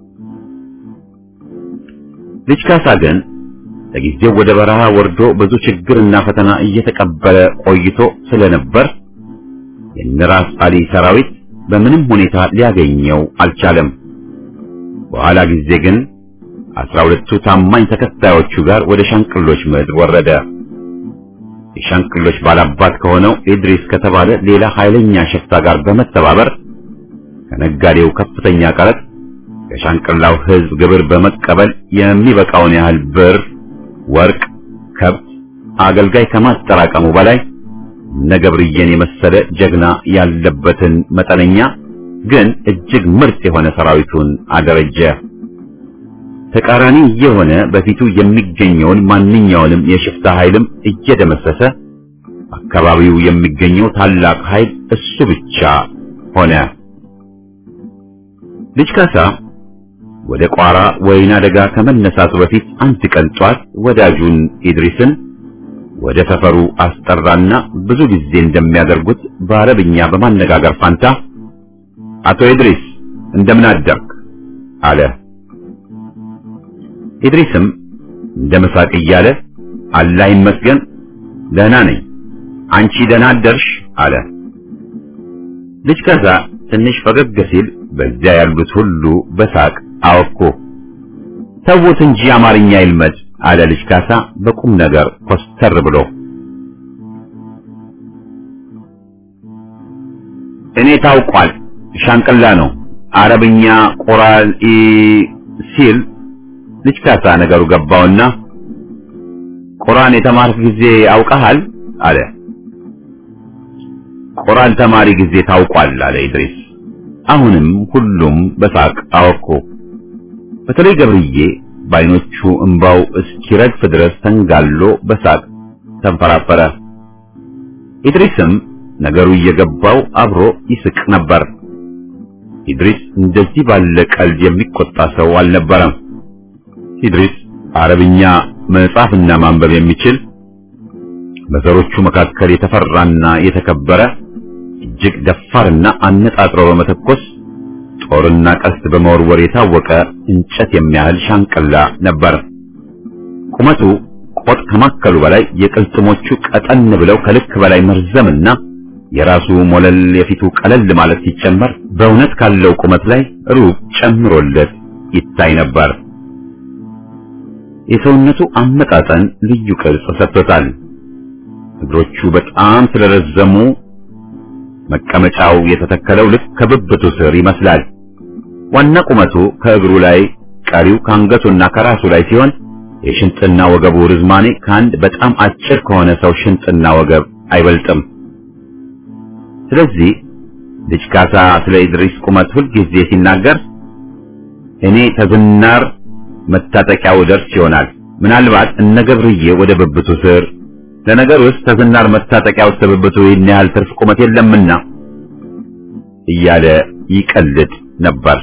Speaker 2: ልጅ ካሳ ግን ለጊዜው ወደ በረሃ ወርዶ ብዙ ችግርና ፈተና እየተቀበለ ቆይቶ ስለነበር የነራስ አሊ ሰራዊት በምንም ሁኔታ ሊያገኘው አልቻለም። በኋላ ጊዜ ግን አስራ ሁለቱ ታማኝ ተከታዮቹ ጋር ወደ ሻንቅሎች ምድር ወረደ። የሻንቅሎች ባላባት ከሆነው ኢድሪስ ከተባለ ሌላ ኃይለኛ ሸፍታ ጋር በመተባበር ከነጋዴው ከፍተኛ ቀረጥ ከሻንቅላው ህዝብ ግብር በመቀበል የሚበቃውን ያህል ብር፣ ወርቅ፣ ከብት፣ አገልጋይ ከማጠራቀሙ በላይ ነገብርዬን የመሰለ ጀግና ያለበትን መጠነኛ ግን እጅግ ምርጥ የሆነ ሰራዊቱን አደረጀ። ተቃራኒ የሆነ በፊቱ የሚገኘውን ማንኛውንም የሽፍታ ኃይልም እየደመሰሰ አካባቢው የሚገኘው ታላቅ ኃይል እሱ ብቻ ሆነ። ልጅ ካሳ ወደ ቋራ ወይና ደጋ ከመነሳቱ በፊት አንድ ቀን ጧት ወዳጁን ኢድሪስን ወደ ሰፈሩ አስጠራና ብዙ ጊዜ እንደሚያደርጉት በአረብኛ በማነጋገር ፋንታ አቶ ኢድሪስ እንደምን አደርክ አለ። ኢድሪስም እንደ መሳቅ እያለ አላህ ይመስገን ደህና ነኝ፣ አንቺ ደህና አደርሽ አለ። ልጅ ካሳ ትንሽ ፈገግ ሲል በዚያ ያሉት ሁሉ በሳቅ አወኩ። ተውት እንጂ አማርኛ ይልመድ አለ ልጅ ካሳ በቁም ነገር ኮስተር ብሎ። እኔ ታውቋል ሻንቅላ ነው አረብኛ ቁራን ሲል ልጅ ካሳ ነገሩ ገባውና ቁርአን የተማርክ ጊዜ አውቀሃል አለ። ቁርአን ተማሪ ጊዜ ታውቋል አለ ኢድሪስ። አሁንም ሁሉም በሳቅ አወኩ። በተለይ ገብርዬ በዓይኖቹ እንባው እስኪረግፍ ድረስ ተንጋሎ በሳቅ ተንፈራፈረ። ኢድሪስም ነገሩ እየገባው አብሮ ይስቅ ነበር። ኢድሪስ እንደዚህ ባለ ቀልድ የሚቆጣ ሰው አልነበረም። ኢድሪስ አረብኛ መጻፍና ማንበብ የሚችል በዘሮቹ መካከል የተፈራና የተከበረ እጅግ ደፋርና አነጣጥሮ በመተኮስ ጦርና ቀስት በመወርወር የታወቀ እንጨት የሚያህል ሻንቅላ ነበር። ቁመቱ ቆጥ ከማከሉ በላይ የቅልጥሞቹ ቀጠን ብለው ከልክ በላይ መርዘምና የራሱ ሞለል የፊቱ ቀለል ማለት ሲጨመር በእውነት ካለው ቁመት ላይ ሩብ ጨምሮለት ይታይ ነበር። የሰውነቱ አመጣጠን ልዩ ቅርጽ ሰጥቶታል። እግሮቹ በጣም ስለረዘሙ መቀመጫው የተተከለው ልክ ከብብቱ ስር ይመስላል። ዋና ቁመቱ ከእግሩ ላይ፣ ቀሪው ከአንገቱና ከራሱ ላይ ሲሆን የሽንጥና ወገቡ ርዝማኔ ከአንድ በጣም አጭር ከሆነ ሰው ሽንጥና ወገብ አይበልጥም። ስለዚህ ልጅ ካሳ ስለ ኢድሪስ ቁመት ሁልጊዜ ሲናገር እኔ ተዝናር መታጠቂያው ደርስ ይሆናል ምናልባት እነ ገብርዬ ወደ ብብቱ ስር ለነገር ውስጥ ተዝናር መታጠቂያው ውስጥ ብብቱ ይህን ያህል ትርፍ ቁመት የለምና እያለ ይቀልድ ነበር።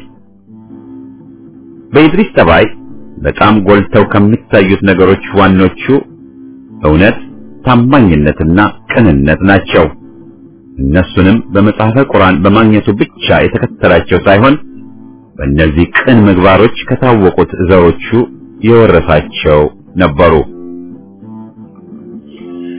Speaker 2: በኢድሪስ ጠባይ በጣም ጎልተው ከሚታዩት ነገሮች ዋኖቹ እውነት፣ ታማኝነትና ቅንነት ናቸው። እነሱንም በመጽሐፈ ቁርአን በማግኘቱ ብቻ የተከተላቸው ሳይሆን በእነዚህ ቅን ምግባሮች ከታወቁት ዘሮቹ የወረሳቸው ነበሩ።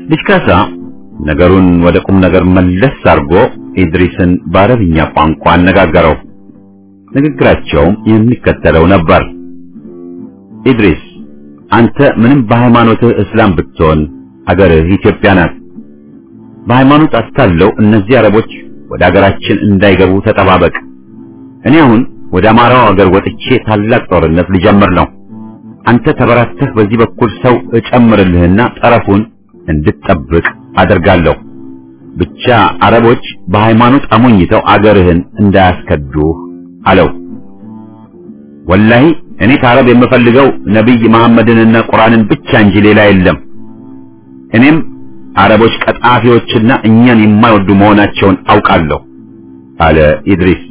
Speaker 2: ልጅ ካሳ ነገሩን ወደ ቁም ነገር መለስ አድርጎ ኢድሪስን በአረብኛ ቋንቋ አነጋገረው። ንግግራቸውም የሚከተለው ነበር። ኢድሪስ አንተ ምንም በሃይማኖትህ እስላም ብትሆን አገርህ ኢትዮጵያ ናት። በሃይማኖት አታለው እነዚህ አረቦች ወደ አገራችን እንዳይገቡ ተጠባበቅ። እኔ አሁን ወደ አማራው አገር ወጥቼ ታላቅ ጦርነት ልጀምር ነው። አንተ ተበራተህ በዚህ በኩል ሰው እጨምርልህና ጠረፉን እንድትጠብቅ አደርጋለሁ። ብቻ አረቦች በሃይማኖት አሞኝተው አገርህን እንዳያስከዱህ አለው። ወላሂ እኔ ከአረብ የምፈልገው ነቢይ መሐመድንና ቁርአንን ብቻ እንጂ ሌላ የለም። እኔም አረቦች ቀጣፊዎችና እኛን የማይወዱ መሆናቸውን አውቃለሁ አለ ኢድሪስ።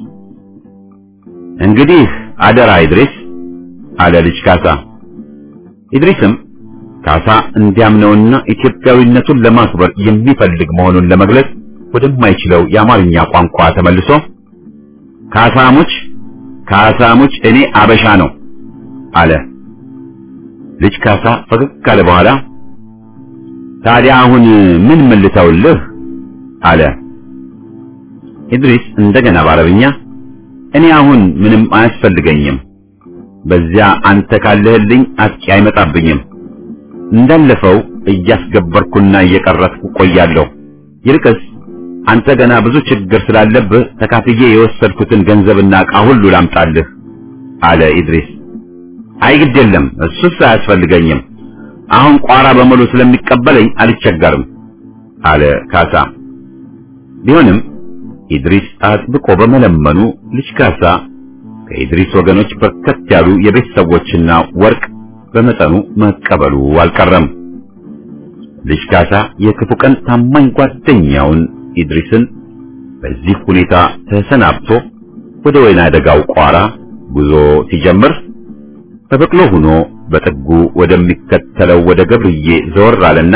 Speaker 2: እንግዲህ አደራ ኢድሪስ አለ ልጅ ካሳ። ኢድሪስም ካሳ እንዲያምነውና ኢትዮጵያዊነቱን ለማክበር የሚፈልግ መሆኑን ለመግለጽ ወደማይችለው የአማርኛ ቋንቋ ተመልሶ ካሳሙች ካሳሙች እኔ አበሻ ነው አለ። ልጅ ካሳ ፈገግ ካለ በኋላ ታዲያ አሁን ምን ምን ልተውልህ አለ። ኢድሪስ እንደገና በአረብኛ እኔ አሁን ምንም አያስፈልገኝም፣ በዚያ አንተ ካለህልኝ አጥቂ አይመጣብኝም። እንዳለፈው እያስገበርኩና እየቀረጥኩ ቆያለሁ። ይልቅስ አንተ ገና ብዙ ችግር ስላለብህ ተካፍዬ የወሰድኩትን ገንዘብና ዕቃ ሁሉ ላምጣልህ አለ ኢድሪስ። አይ ግድ የለም እሱስ አያስፈልገኝም አሁን ቋራ በሙሉ ስለሚቀበለኝ አልቸገርም አለ ካሳ። ቢሆንም ኢድሪስ አጥብቆ በመለመኑ ልጅ ካሳ ከኢድሪስ ወገኖች በርከት ያሉ የቤት ሰዎችና ወርቅ በመጠኑ መቀበሉ አልቀረም። ልጅ ካሳ የክፉ ቀን ታማኝ ጓደኛውን ኢድሪስን በዚህ ሁኔታ ተሰናብቶ ወደ ወይና ደጋው ቋራ ጉዞ ሲጀምር በበቅሎ ሆኖ በጥጉ ወደሚከተለው ወደ ገብርዬ ዘወር አለና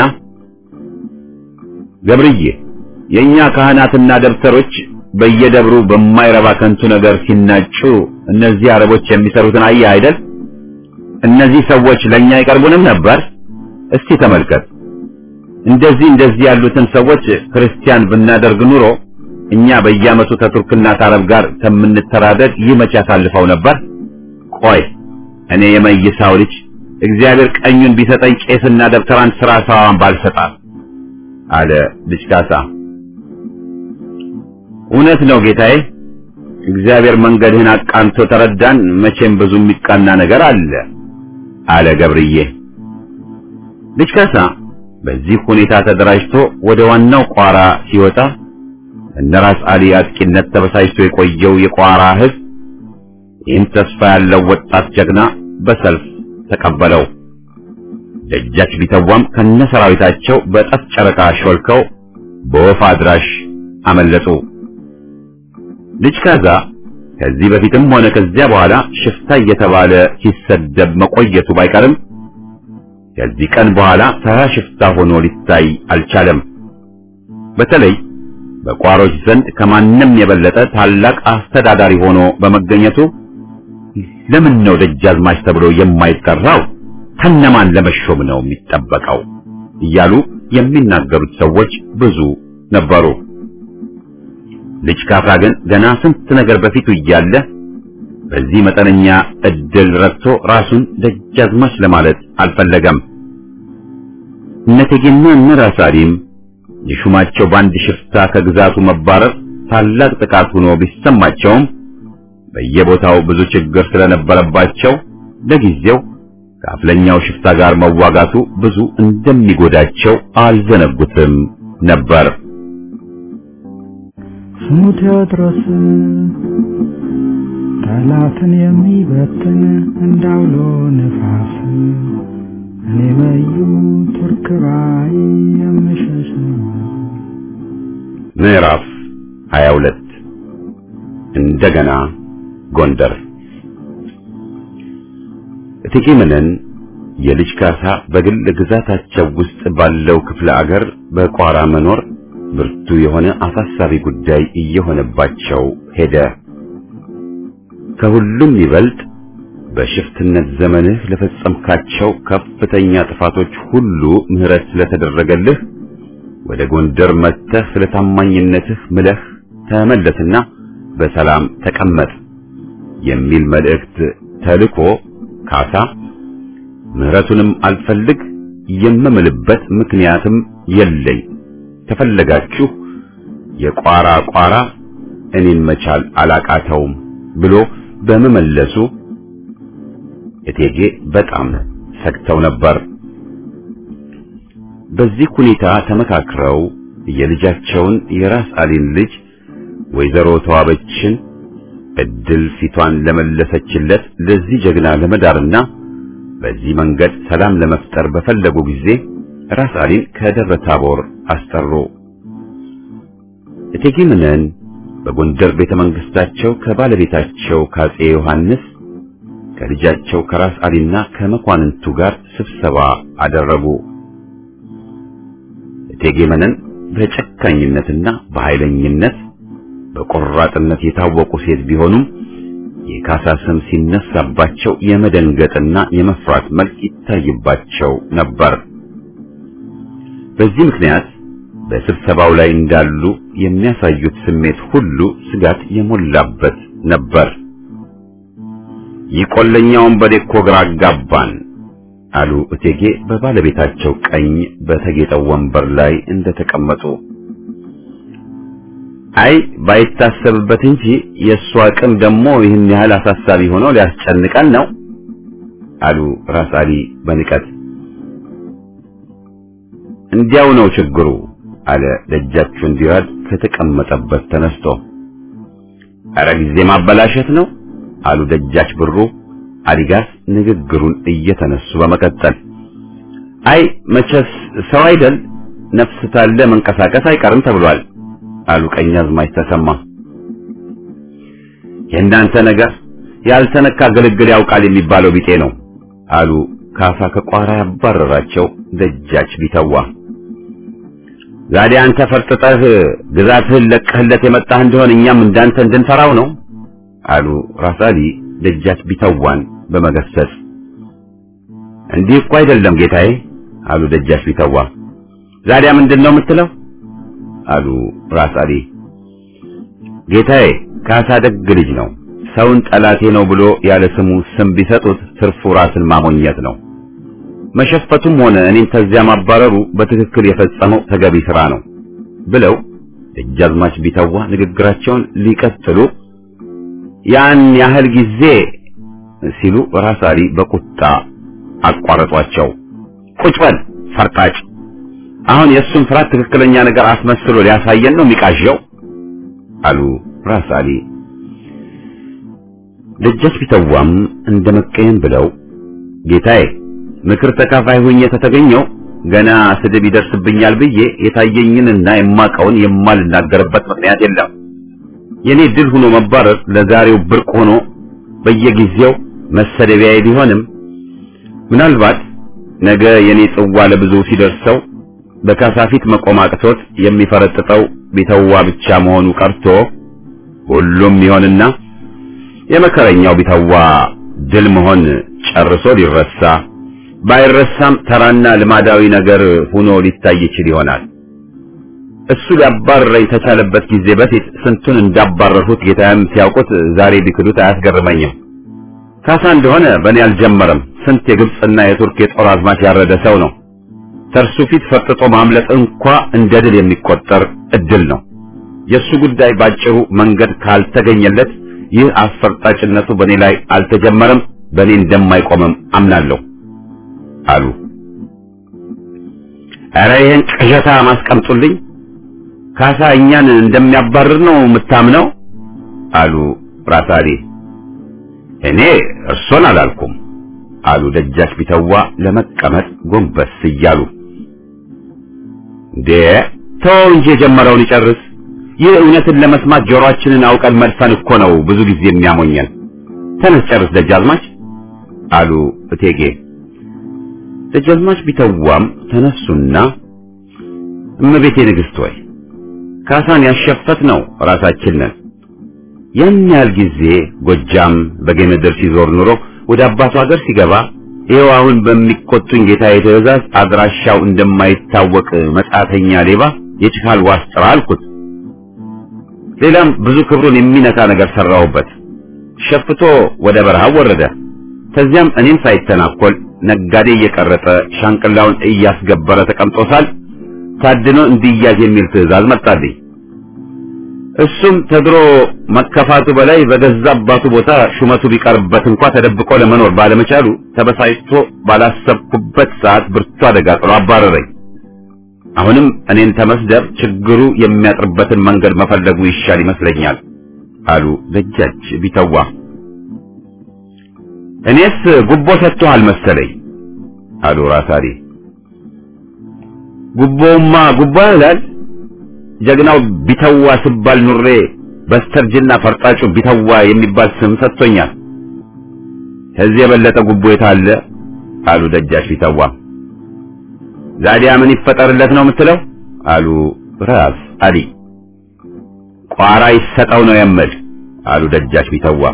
Speaker 2: ገብርዬ የኛ ካህናትና ደብተሮች በየደብሩ በማይረባ ከንቱ ነገር ሲናጩ እነዚህ አረቦች የሚሰሩትን አየህ አይደል? እነዚህ ሰዎች ለኛ አይቀርቡንም ነበር። እስቲ ተመልከት። እንደዚህ እንደዚህ ያሉትን ሰዎች ክርስቲያን ብናደርግ ኑሮ እኛ በየዓመቱ ከቱርክና ከአረብ ጋር ከምንተራደድ ይህ መቼ ያሳልፈው ነበር? ቆይ እኔ የመይሳው ልጅ እግዚአብሔር ቀኙን ቢሰጠኝ ቄስና ደብተራን ስራ ሰዋን ባልሰጣት አለ ልጅ ካሳ። እውነት ነው ጌታዬ፣ እግዚአብሔር መንገድህን አቃንቶ ተረዳን። መቼም ብዙ የሚቃና ነገር አለ አለ ገብርዬ። ልጅ ካሳ በዚህ ሁኔታ ተደራጅቶ ወደ ዋናው ቋራ ሲወጣ እነ ራስ አሊ አጥቂነት ተበሳጭቶ የቆየው የቋራ ሕዝብ ይህን ተስፋ ያለው ወጣት ጀግና በሰልፍ ተቀበለው። ደጃች ቢተዋም ከነ ሰራዊታቸው በጠፍ ጨረቃ ሾልከው በወፍ አድራሽ አመለጡ። ልጅ ካዛ ከዚህ በፊትም ሆነ ከዚያ በኋላ ሽፍታ እየተባለ ሲሰደብ መቆየቱ ባይቀርም ከዚህ ቀን በኋላ ተራ ሽፍታ ሆኖ ሊታይ አልቻለም። በተለይ በቋሮች ዘንድ ከማንም የበለጠ ታላቅ አስተዳዳሪ ሆኖ በመገኘቱ ለምን ነው ደጃዝማች ተብሎ የማይጠራው? ከነማን ለመሾም ነው የሚጠበቀው? እያሉ የሚናገሩት ሰዎች ብዙ ነበሩ። ልጅ ካሳ ግን ገና ስንት ነገር በፊቱ እያለ በዚህ መጠነኛ እድል ረድቶ ራሱን ደጃዝማች ለማለት አልፈለገም። እነ እቴጌና እነ ራስ አሊም የሹማቸው በአንድ ሽፍታ ከግዛቱ መባረር ታላቅ ጥቃት ሆኖ ቢሰማቸውም በየቦታው ብዙ ችግር ስለነበረባቸው ለጊዜው ከአፍለኛው ሽፍታ ጋር መዋጋቱ ብዙ እንደሚጎዳቸው አልዘነጉትም ነበር።
Speaker 5: ስሙ ቴዎድሮስ ጠላትን የሚበትን እንዳውሎ ነፋስ እኔ መዩ ቱርክ ባይ የምሸሽ
Speaker 2: ምዕራፍ 22 እንደገና ጎንደር እቴጌ መነን የልጅ ካሳ በግል ግዛታቸው ውስጥ ባለው ክፍለ አገር በቋራ መኖር ብርቱ የሆነ አሳሳቢ ጉዳይ እየሆነባቸው ሄደ። ከሁሉም ይበልጥ በሽፍትነት ዘመንህ ለፈጸምካቸው ከፍተኛ ጥፋቶች ሁሉ ምሕረት ስለተደረገልህ ወደ ጎንደር መጥተህ ስለ ታማኝነትህ ምለህ ተመለስና በሰላም ተቀመጥ የሚል መልእክት ተልኮ ካሳ ምህረቱንም አልፈልግ የምምልበት ምክንያትም የለኝ ከፈለጋችሁ የቋራ ቋራ እኔን መቻል አላቃተውም ብሎ በመመለሱ እቴጌ በጣም ሰግተው ነበር። በዚህ ሁኔታ ተመካክረው የልጃቸውን የራስ አሊን ልጅ ወይዘሮ ተዋበችን እድል ፊቷን ለመለሰችለት ለዚህ ጀግና ለመዳርና በዚህ መንገድ ሰላም ለመፍጠር በፈለጉ ጊዜ ራስ አሊን ከደብረ ታቦር አስጠሩ። እቴጌ መነን በጎንደር ቤተ መንግስታቸው ከባለቤታቸው ካጼ ዮሐንስ ከልጃቸው ከራስ አሊና ከመኳንንቱ ጋር ስብሰባ አደረጉ። እቴጌ መነን በጨካኝነትና በኃይለኝነት በቆራጥነት የታወቁ ሴት ቢሆኑም የካሳ ስም ሲነሳባቸው የመደንገጥና የመፍራት መልክ ይታይባቸው ነበር። በዚህ ምክንያት በስብሰባው ላይ እንዳሉ የሚያሳዩት ስሜት ሁሉ ስጋት የሞላበት ነበር። ይቆለኛውን በዴኮ ግራ አጋባን አሉ እቴጌ በባለቤታቸው ቀኝ በተጌጠው ወንበር ላይ እንደተቀመጡ። አይ ባይታሰብበት እንጂ የእሱ አቅም ደግሞ ይህን ያህል አሳሳቢ ሆኖ ሊያስጨንቀን ነው አሉ ራስ አሊ በንቀት። እንዲያው ነው ችግሩ አለ ደጃቹን ዲራድ ከተቀመጠበት ተነስቶ። አረ ጊዜ ማበላሸት ነው አሉ ደጃች ብሩ አዲጋስ ንግግሩን እየተነሱ በመቀጠል አይ መቼስ ሰው አይደል ነፍስ ታለ መንቀሳቀስ አይቀርም ተብሏል አሉ ቀኛዝማች ተሰማ። የእናንተ ነገር ያልተነካ ግልግል ያውቃል የሚባለው ቢጤ ነው አሉ ካሳ ከቋራ ያባረራቸው ደጃች ቢተዋ። ዛሬ አንተ ፈርጥጠህ ግዛትህን ለቀህለት የመጣህ እንደሆን እኛም እንዳንተ እንድንፈራው ነው አሉ ራስ አሊ ደጃች ቢተዋን በመገሰጽ። እንዲህ እኮ አይደለም ጌታዬ አሉ ደጃች ቢተዋ። ዛሬያ ምንድን ነው የምትለው? አሉ ራስ አሊ። ጌታዬ ካሳ ደግ ልጅ ነው። ሰውን ጠላቴ ነው ብሎ ያለ ስሙ ስም ቢሰጡት ትርፉ ራስን ማሞኘት ነው። መሸፈቱም ሆነ እኔን ተዚያ ማባረሩ በትክክል የፈጸመው ተገቢ ስራ ነው ብለው ደጃዝማች ቢተዋ ንግግራቸውን ሊቀጥሉ ያን ያህል ጊዜ ሲሉ ራስ አሊ በቁጣ አቋረጧቸው። ቁጭ በል ፈርጣጭ አሁን የእሱን ፍርሃት ትክክለኛ ነገር አስመስሎ ሊያሳየን ነው የሚቃዠው አሉ ራስ አሊ። ደጃች ቢተዋም እንደ መቀየም ብለው ጌታዬ ምክር ተካፋይ ሆኜ ተተገኘው ገና ስድብ ይደርስብኛል ብዬ የታየኝንና የማቀውን የማልናገርበት ምክንያት የለም። የኔ ድል ሆኖ መባረር ለዛሬው ብርቅ ሆኖ በየጊዜው መሰደቢያዬ ቢሆንም ምናልባት ነገ የኔ ጽዋ ለብዙ ሲደርሰው በካሳ ፊት መቆም አቅቶት የሚፈረጥጠው ቢተዋ ብቻ መሆኑ ቀርቶ ሁሉም ይሆንና የመከረኛው ቢተዋ ድል መሆን ጨርሶ ሊረሳ ባይረሳም ተራና ልማዳዊ ነገር ሆኖ ሊታይ ይችል ይሆናል። እሱ ሊያባረረኝ ተቻለበት ጊዜ በፊት ስንቱን እንዳባረርሁት ጌታዬም ሲያውቁት ዛሬ ቢክዱት አያስገርመኝም። ካሳ እንደሆነ በእኔ አልጀመረም። ስንት የግብፅና የቱርክ የጦር አዝማች ያረደ ሰው ነው። ተርሱ ፊት ፈርጥጦ ማምለጥ እንኳ እንደ ድል የሚቆጠር እድል ነው። የእሱ ጉዳይ ባጭሩ መንገድ ካልተገኘለት ይህ አስፈርጣጭነቱ በእኔ ላይ አልተጀመረም፣ በእኔ እንደማይቆምም አምናለሁ አሉ። ኧረ ይህን ቅዠታ ማስቀምጡልኝ። ካሳ እኛን እንደሚያባርር ነው የምታምነው? አሉ ራስ አሊ። እኔ እርሶን አላልኩም አሉ ደጃች ቢተዋ ለመቀመጥ ጎንበስ እያሉ። እንዴ ተወው እንጂ የጀመረውን ይጨርስ። ይህ እውነትን ለመስማት ጆሮአችንን አውቀን መድፈን እኮ ነው ብዙ ጊዜ የሚያሞኘን። ተነስ ጨርስ ደጃዝማች አሉ እቴጌ። ደጃዝማች ቢተዋም ተነሱና እመቤቴ ንግሥት ወይ ካሳን ያሸፈት ነው ራሳችን ነን። ያን ያህል ጊዜ ጎጃም በጌምድር ሲዞር ኑሮ ወደ አባቱ ሀገር ሲገባ ይኸው አሁን በሚቆጡኝ ጌታዬ ትእዛዝ አድራሻው እንደማይታወቅ መጻተኛ ሌባ የችካል ዋስ ጥራ አልኩት። ሌላም ብዙ ክብሩን የሚነካ ነገር ሰራሁበት። ሸፍቶ ወደ በረሃ ወረደ። ከዚያም እኔም ሳይተናኮል ነጋዴ እየቀረጠ ሻንቅላውን እያስገበረ ተቀምጦሳል ታድኖ እንዲያዝ የሚል ትእዛዝ መጣልኝ። እሱም ተድሮ መከፋቱ በላይ በገዛ አባቱ ቦታ ሹመቱ ቢቀርበት እንኳ ተደብቆ ለመኖር ባለመቻሉ ተበሳጭቶ ባላሰብኩበት ሰዓት ብርቱ አደጋ ጥሎ አባረረኝ። አሁንም እኔን ተመስደብ ችግሩ የሚያጥርበትን መንገድ መፈለጉ ይሻል ይመስለኛል አሉ ደጃች ቢተዋ። እኔስ ጉቦ ሰጥቶሃል መሰለኝ አሉ ራሳሪ። ጉቦውማ ጉቦ ይላል ጀግናው ቢተዋ ስባል ኑሬ በስተርጅና ፈርጣጩ ቢተዋ የሚባል ስም ሰጥቶኛል። ከዚህ የበለጠ ጉቦ የታለ? አሉ ደጃች ቢተዋ። ዛዲያ ምን ይፈጠርለት ነው የምትለው? አሉ ራስ አሊ። ቋራ ይሰጠው ነው የምል አሉ ደጃች ቢተዋ።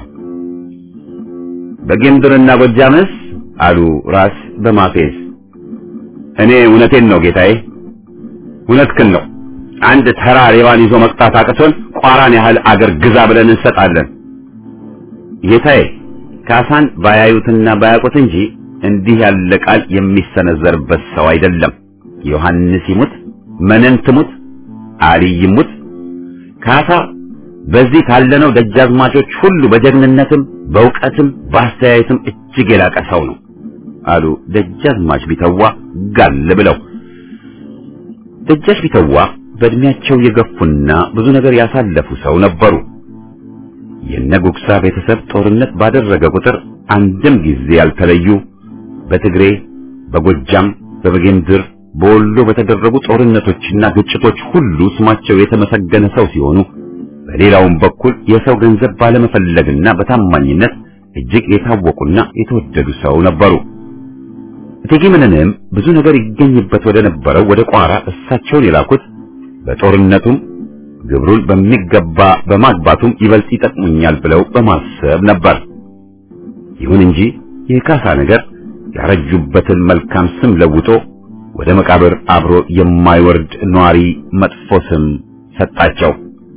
Speaker 2: በጌምድርና ጎጃምስ? አሉ ራስ በማፌዝ። እኔ እውነቴን ነው ጌታዬ፣ እውነትህን ነው። አንድ ተራ ሌባን ይዞ መቅጣት አቅቶን ቋራን ያህል አገር ግዛ ብለን እንሰጣለን። ጌታዬ ካሳን ባያዩትና ባያውቁት እንጂ እንዲህ ያለ ቃል የሚሰነዘርበት ሰው አይደለም። ዮሐንስ ይሙት፣ መነን ትሙት፣ አልይ ይሙት፣ ካሳ በዚህ ካለነው ደጃዝማቾች ሁሉ በጀግንነትም በእውቀትም በአስተያየትም እጅግ የላቀ ሰው ነው አሉ ደጃዝማች ቢተዋ ጋል ብለው። ደጃች ቢተዋ በእድሜያቸው የገፉና ብዙ ነገር ያሳለፉ ሰው ነበሩ። የነጉግሳ ቤተሰብ ጦርነት ባደረገ ቁጥር አንድም ጊዜ ያልተለዩ በትግሬ፣ በጎጃም፣ በበጌምድር፣ በወሎ በተደረጉ ጦርነቶችና ግጭቶች ሁሉ ስማቸው የተመሰገነ ሰው ሲሆኑ በሌላውም በኩል የሰው ገንዘብ ባለመፈለግና በታማኝነት እጅግ የታወቁና የተወደዱ ሰው ነበሩ። እቴጌ መነንም ብዙ ነገር ይገኝበት ወደ ነበረው ወደ ቋራ እሳቸውን የላኩት በጦርነቱም ግብሩን በሚገባ በማግባቱም ይበልጥ ይጠቅሙኛል ብለው በማሰብ ነበር። ይሁን እንጂ የካሳ ነገር ያረጁበትን መልካም ስም ለውጦ ወደ መቃብር አብሮ የማይወርድ ኗሪ መጥፎ ስም ሰጣቸው።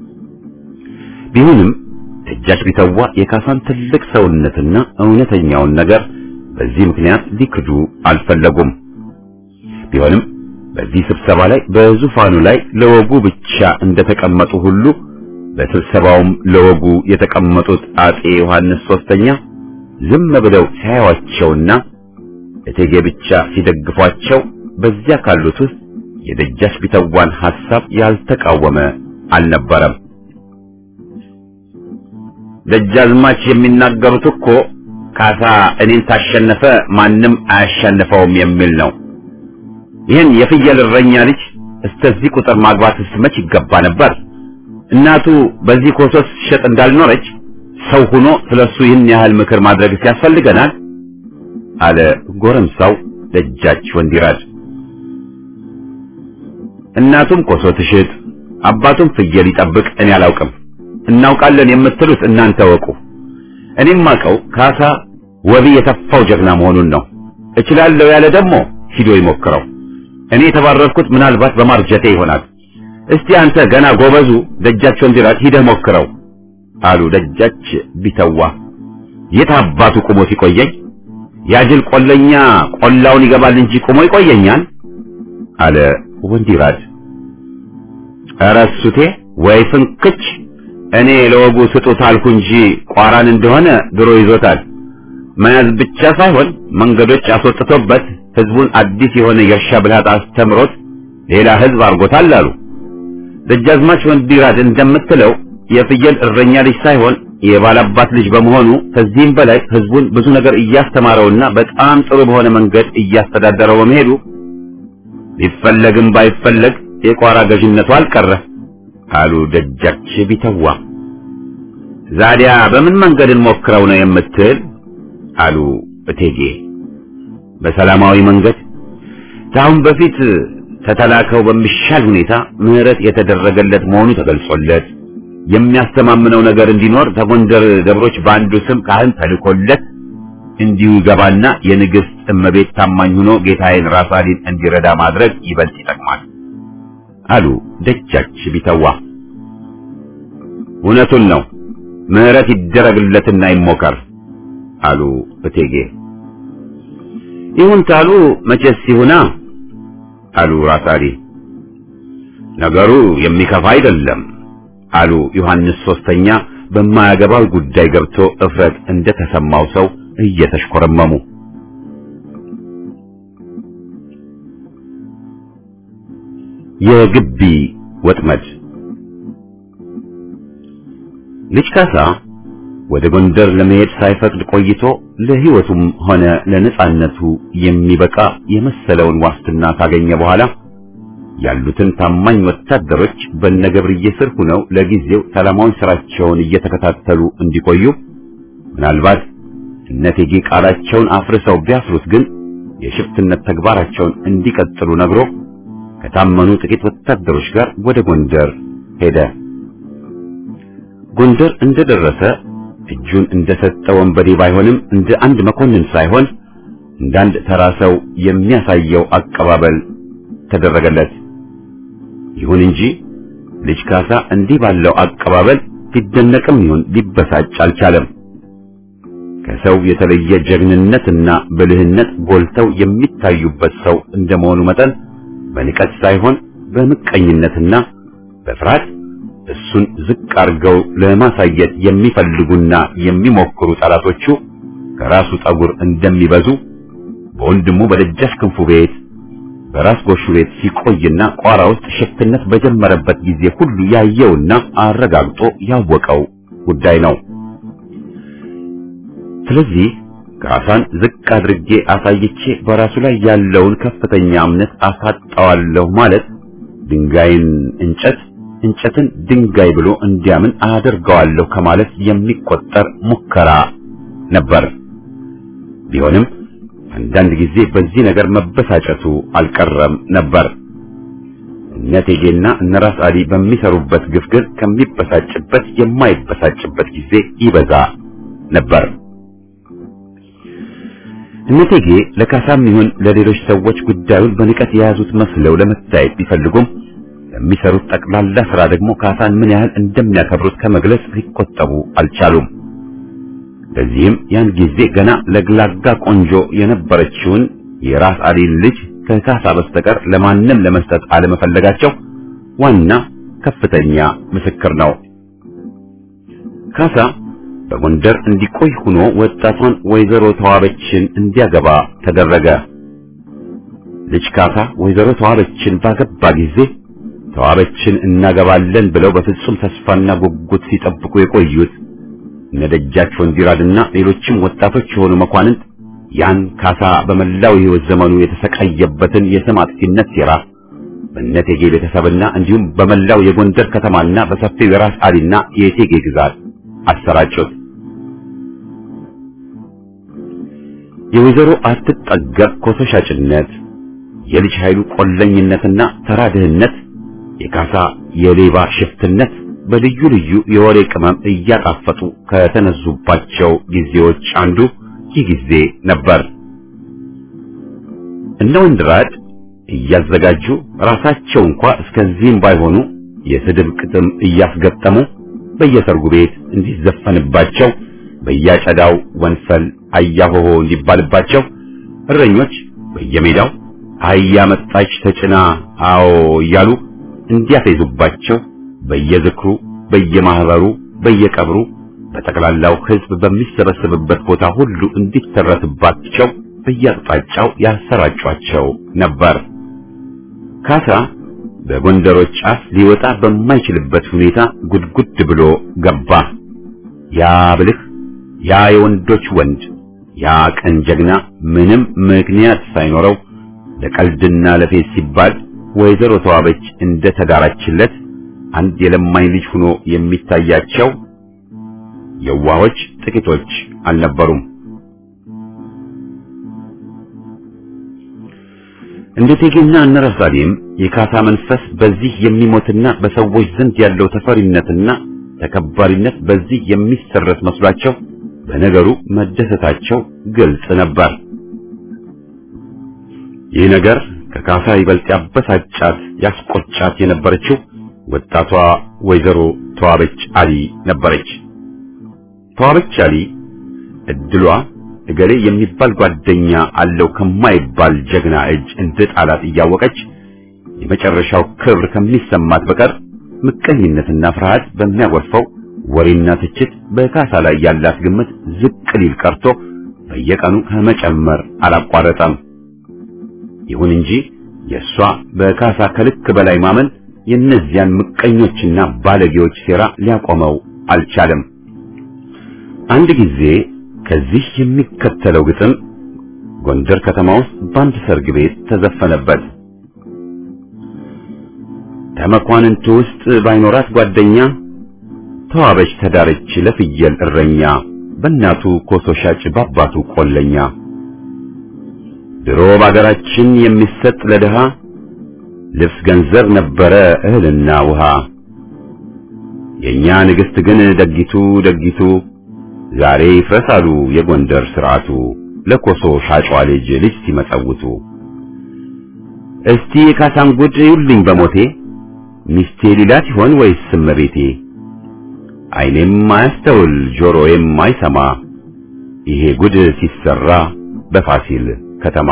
Speaker 2: ቢሆንም ደጃች ቢተዋ የካሳን ትልቅ ሰውነትና እውነተኛውን ነገር በዚህ ምክንያት ሊክዱ አልፈለጉም። ቢሆንም በዚህ ስብሰባ ላይ በዙፋኑ ላይ ለወጉ ብቻ እንደተቀመጡ ሁሉ በስብሰባውም ለወጉ የተቀመጡት አጼ ዮሐንስ ሶስተኛ ዝም ብለው ሲያዩዋቸውና እቴጌ ብቻ ሲደግፏቸው በዚያ ካሉት ውስጥ የደጃች ቢተዋን ሐሳብ ያልተቃወመ አልነበረም። ደጃዝማች የሚናገሩት እኮ ካሳ እኔን ታሸነፈ ማንም አያሸንፈውም የሚል ነው። ይህን የፍየል እረኛ ልጅ እስከዚህ ቁጥር ማግባትስ መች ይገባ ነበር? እናቱ በዚህ ኮሶስ ሸጥ እንዳልኖረች ሰው ሆኖ ስለሱ ይህን ያህል ምክር ማድረግስ ያስፈልገናል? አለ ጎረምሳው ደጃች ወንዲራድ። እናቱም ኮሶ ትሽጥ፣ አባቱም ፍየል ይጠብቅ እኔ አላውቅም። እናውቃለን የምትሉት እናንተ ወቁ። እኔም አውቀው ካሳ ወቢ የተፋው ጀግና መሆኑን ነው። እችላለሁ ያለ ደግሞ ሂዶ ይሞክረው። እኔ የተባረርኩት ምናልባት በማርጀቴ ይሆናል። እስቲ አንተ ገና ጎበዙ ደጃች ወንዲራድ ሂደህ ሞክረው አሉ ደጃች ቢተዋ። የት አባቱ ቁሞ ሲቆየኝ ያጅል ቆለኛ ቆላውን ይገባል እንጂ ቁሞ ይቆየኛል አለ ወንዲራድ። ኧረ እሱቴ ወይ ፍንክች እኔ ለወጉ ስጡት አልኩ እንጂ ቋራን እንደሆነ ድሮ ይዞታል። መያዝ ብቻ ሳይሆን መንገዶች አስወጥቶበት ህዝቡን አዲስ የሆነ የእርሻ ብልሃት አስተምሮት ሌላ ህዝብ አድርጎታል አሉ። ደጃዝማች ወንዲራድ እንደምትለው የፍየል እረኛ ልጅ ሳይሆን የባላባት ልጅ በመሆኑ ከዚህም በላይ ህዝቡን ብዙ ነገር እያስተማረውና በጣም ጥሩ በሆነ መንገድ እያስተዳደረው በመሄዱ ቢፈለግም ባይፈለግ የቋራ ገዥነቱ አልቀረ አሉ ደጃች ቢተዋ። ዛዲያ በምን መንገድ እንሞክረው ነው የምትል? አሉ እቴጌ። በሰላማዊ መንገድ ከአሁን በፊት ተተላከው በሚሻል ሁኔታ ምህረት የተደረገለት መሆኑ ተገልጾለት የሚያስተማምነው ነገር እንዲኖር ከጎንደር ደብሮች በአንዱ ስም ካህን ተልኮለት እንዲሁ ይገባና የንግሥት እመቤት ታማኝ ሆኖ ጌታዬን ራሳሊን እንዲረዳ ማድረግ ይበልጥ ይጠቅማል አሉ ደጃች ቢተዋ። እውነቱን ነው፣ ምሕረት ይደረግለትና ይሞከር አሉ እቴጌ። ይሁን ታሉ መቼስ ይሁና አሉ ራሳሊ። ነገሩ የሚከፋ አይደለም አሉ ዮሐንስ ሶስተኛ በማያገባው ጉዳይ ገብቶ እፍረት እንደተሰማው ሰው እየተሽኮረመሙ። የግቢ ወጥመድ ልጅ ካሳ ወደ ጎንደር ለመሄድ ሳይፈቅድ ቆይቶ ለሕይወቱም ሆነ ለነጻነቱ የሚበቃ የመሰለውን ዋስትና ካገኘ በኋላ ያሉትን ታማኝ ወታደሮች በነገብርዬ ስር ሆነው ለጊዜው ሰላማዊ ስራቸውን እየተከታተሉ እንዲቆዩ ምናልባት እነቴጌ ቃላቸውን አፍርሰው ቢያስሩት ግን የሽፍትነት ተግባራቸውን እንዲቀጥሉ ነግሮ ከታመኑ ጥቂት ወታደሮች ጋር ወደ ጎንደር ሄደ። ጎንደር እንደደረሰ እጁን እንደሰጠ ወንበዴ ባይሆንም እንደ አንድ መኮንን ሳይሆን እንደ አንድ ተራ ሰው የሚያሳየው አቀባበል ተደረገለት። ይሁን እንጂ ልጅ ካሳ እንዲህ ባለው አቀባበል ሊደነቅም ይሁን ሊበሳጭ አልቻለም። ከሰው የተለየ ጀግንነትና ብልህነት ጎልተው የሚታዩበት ሰው እንደመሆኑ መጠን በንቀት ሳይሆን በምቀኝነትና በፍርሃት እሱን ዝቅ አድርገው ለማሳየት የሚፈልጉና የሚሞክሩ ጠላቶቹ ከራሱ ጠጉር እንደሚበዙ በወንድሙ በደጃች ክንፉ ቤት በራስ ጎሹ ቤት ሲቆይና ቋራ ውስጥ ሽፍትነት በጀመረበት ጊዜ ሁሉ ያየውና አረጋግጦ ያወቀው ጉዳይ ነው። ስለዚህ ካሳን ዝቅ አድርጌ አሳይቼ በራሱ ላይ ያለውን ከፍተኛ እምነት አሳጣዋለሁ ማለት ድንጋይን እንጨት እንጨትን ድንጋይ ብሎ እንዲያምን አደርገዋለሁ ከማለት የሚቆጠር ሙከራ ነበር። ቢሆንም አንዳንድ ጊዜ በዚህ ነገር መበሳጨቱ አልቀረም ነበር። እነ እቴጌና እነ ራስ አሊ በሚሰሩበት ግፍ ግን ከሚበሳጭበት የማይበሳጭበት ጊዜ ይበዛ ነበር። እነ እቴጌ ለካሳም ይሁን ለሌሎች ሰዎች ጉዳዩን በንቀት የያዙት መስለው ለመታየት ቢፈልጉም የሚሰሩት ጠቅላላ ስራ ደግሞ ካሳን ምን ያህል እንደሚያከብሩት ከመግለጽ ሊቆጠቡ አልቻሉም። ለዚህም ያን ጊዜ ገና ለግላጋ ቆንጆ የነበረችውን የራስ አሊን ልጅ ከካሳ በስተቀር ለማንም ለመስጠት አለመፈለጋቸው ዋና ከፍተኛ ምስክር ነው። ካሳ በጎንደር እንዲቆይ ሆኖ ወጣቷን ወይዘሮ ተዋበችን እንዲያገባ ተደረገ። ልጅ ካሳ ወይዘሮ ተዋበችን ባገባ ጊዜ ተዋበችን እናገባለን ብለው በፍጹም ተስፋና ጉጉት ሲጠብቁ የቆዩት እነ ደጃች ወንዲራድና ሌሎችም ወጣቶች የሆኑ መኳንንት ያን ካሳ በመላው የሕይወት ዘመኑ የተሰቃየበትን የስም አጥፊነት ሴራ በእነቴጌ ቤተሰብና እንዲሁም በመላው የጎንደር ከተማና በሰፊው የራስ አሊና የእቴጌ ግዛት አሰራጩት። የወይዘሮ አትጠገብ ኮሶ ሻጭነት፣ የልጅ ኃይሉ ቆለኝነትና ተራ ድህነት፣ የካሳ የሌባ ሽፍትነት በልዩ ልዩ የወሬ ቅመም እያጣፈጡ ከተነዙባቸው ጊዜዎች አንዱ ይህ ጊዜ ነበር። እነ ወንድራድ እያዘጋጁ ራሳቸው እንኳ እስከዚህም ባይሆኑ የስድብ ቅጥም እያስገጠሙ በየሰርጉ ቤት እንዲዘፈንባቸው በያጨዳው ወንፈል አያሆሆ እንዲባልባቸው እረኞች በየሜዳው አህያ መጣች ተጭና አዎ እያሉ እንዲያፌዙባቸው በየዝክሩ በየማህበሩ በየቀብሩ በጠቅላላው ሕዝብ በሚሰበሰብበት ቦታ ሁሉ እንዲተረትባቸው በየአቅጣጫው ያሰራጯቸው ነበር። ካሳ በጎንደሮች አፍ ሊወጣ በማይችልበት ሁኔታ ጉድጉድ ብሎ ገባ። ያ ብልህ፣ ያ የወንዶች ወንድ፣ ያ ቀን ጀግና ምንም ምክንያት ሳይኖረው ለቀልድና ለፌዝ ሲባል ወይዘሮ ተዋበች እንደ ተዳራችለት አንድ የለማኝ ልጅ ሆኖ የሚታያቸው የዋሆች ጥቂቶች አልነበሩም። እንደ እቴጌና እነ ራሳሊም የካሳ መንፈስ በዚህ የሚሞትና በሰዎች ዘንድ ያለው ተፈሪነትና ተከባሪነት በዚህ የሚሰረት መስሏቸው በነገሩ መደሰታቸው ግልጽ ነበር። ይህ ነገር ከካሳ ይበልጥ ያበሳጫት ያስቆጫት የነበረችው ወጣቷ ወይዘሮ ተዋበች አሊ ነበረች። ተዋበች አሊ እድሏ እገሌ የሚባል ጓደኛ አለው ከማይባል ጀግና እጅ እንደ ጣላት እያወቀች የመጨረሻው ክብር ከሚሰማት በቀር ምቀኝነትና ፍርሃት በሚያጎርፈው ወሬና ትችት በካሳ ላይ ያላት ግምት ዝቅ ሊል ቀርቶ በየቀኑ ከመጨመር አላቋረጠም። ይሁን እንጂ የእሷ በካሳ ከልክ በላይ ማመን የእነዚያን ምቀኞችና ባለጌዎች ሴራ ሊያቆመው አልቻለም። አንድ ጊዜ ከዚህ የሚከተለው ግጥም ጎንደር ከተማ ውስጥ በአንድ ሰርግ ቤት ተዘፈነበት። ከመኳንንቱ ውስጥ ባይኖራት ጓደኛ ተዋበች ተዳረች ለፍየል እረኛ በእናቱ ኮሶ ሻጭ በአባቱ ቆለኛ ድሮ በአገራችን የሚሰጥ ለድሃ ልብስ ገንዘብ ነበረ እህልና ውሃ የኛ ንግሥት ግን ደጊቱ ደጊቱ ዛሬ ይፍረሳሉ የጎንደር ስርዓቱ ለኮሶ ሻጯ ልጅ ልጅ ሲመጸውቱ እስቲ የካሳን ጉድ ይውልኝ በሞቴ ሚስቴ ሊላት ይሆን ወይስ እመቤቴ ዓይኔም አያስተውል ጆሮዬም አይሰማ ይሄ ጉድ ሲሰራ በፋሲል ከተማ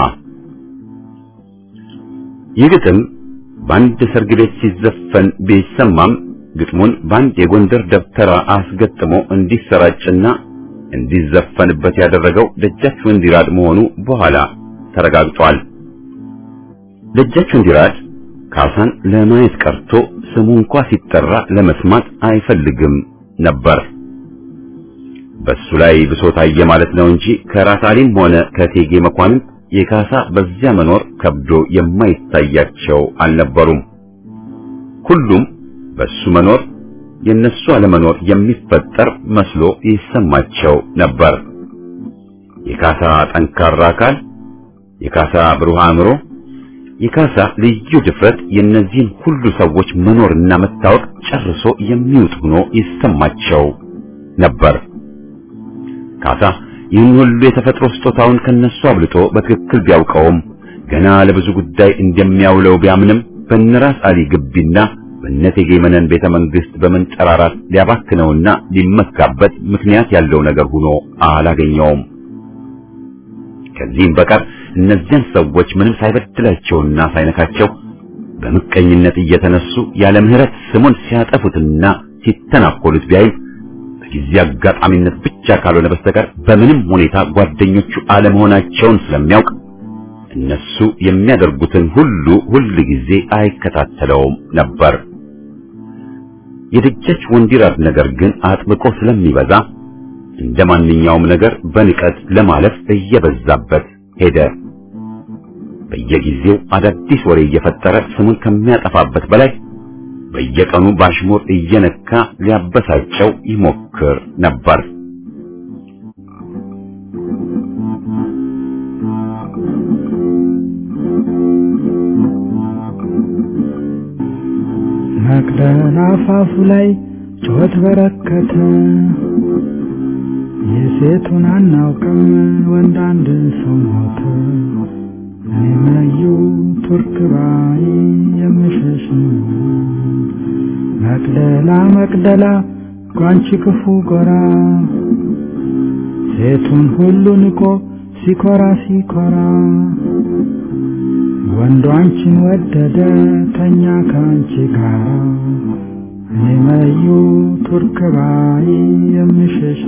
Speaker 2: ይህ ግጥም በአንድ ሰርግ ቤት ሲዘፈን ቢሰማም ግጥሙን በአንድ የጎንደር ደብተራ አስገጥሞ እንዲሰራጭና እንዲዘፈንበት ያደረገው ደጃች ወንዲራድ መሆኑ በኋላ ተረጋግጧል። ደጃች ወንዲራድ ካሳን ለማየት ቀርቶ ስሙ እንኳ ሲጠራ ለመስማት አይፈልግም ነበር። በሱ ላይ ብሶት አየ ማለት ነው እንጂ ከራስ አሊም ሆነ ከቴጌ መኳንንት የካሳ በዚያ መኖር ከብዶ የማይታያቸው አልነበሩም። ሁሉም በሱ መኖር የነሱ አለመኖር የሚፈጠር መስሎ ይሰማቸው ነበር። የካሳ ጠንካራ አካል፣ የካሳ ብሩህ አእምሮ፣ የካሳ ልዩ ድፍረት የእነዚህን ሁሉ ሰዎች መኖርና መታወቅ ጨርሶ የሚውጥ ሆኖ ይሰማቸው ነበር። ካሳ ይህን ሁሉ የተፈጥሮ ስጦታውን ከነሱ አብልጦ በትክክል ቢያውቀውም ገና ለብዙ ጉዳይ እንደሚያውለው ቢያምንም በነራስ አሊ ግቢና በእቴጌ መነን ቤተ መንግስት በመንጠራራት ሊያባክነውና ሊመካበት ምክንያት ያለው ነገር ሆኖ አላገኘውም። ከዚህም በቀር እነዚያን ሰዎች ምንም ሳይበድላቸውና ሳይነካቸው በምቀኝነት እየተነሱ ያለ ምሕረት ስሙን ሲያጠፉትና ሲተናኮሉት ቢያይም በጊዜ አጋጣሚነት ብቻ ካልሆነ በስተቀር በምንም ሁኔታ ጓደኞቹ አለመሆናቸውን ስለሚያውቅ እነሱ የሚያደርጉትን ሁሉ ሁል ጊዜ አይከታተለውም ነበር። የደጃች ወንዲራድ ነገር ግን አጥብቆ ስለሚበዛ እንደ ማንኛውም ነገር በንቀት ለማለፍ እየበዛበት ሄደ። በየጊዜው አዳዲስ ወሬ እየፈጠረ ስሙን ከሚያጠፋበት በላይ በየቀኑ ባሽሙር እየነካ ሊያበሳጨው ይሞክር ነበር።
Speaker 5: መቅደላ አፋፉ ላይ ጩኸት በረከተ። የሴቱን አናውቅም ወንድ አንድ ሰው ሞተ። እኔ መዩ ቱርክ ባይ የምሸሽ መቅደላ መቅደላ ጓንቺ ክፉ ጎራ ሴቱን ሁሉ ንቆ ሲኮራ ሲኮራ ወንዱ አንቺን ወደደ ተኛ ከአንቺ ጋራ እኔ መዩ ቱርክ ባይ የምሸሽ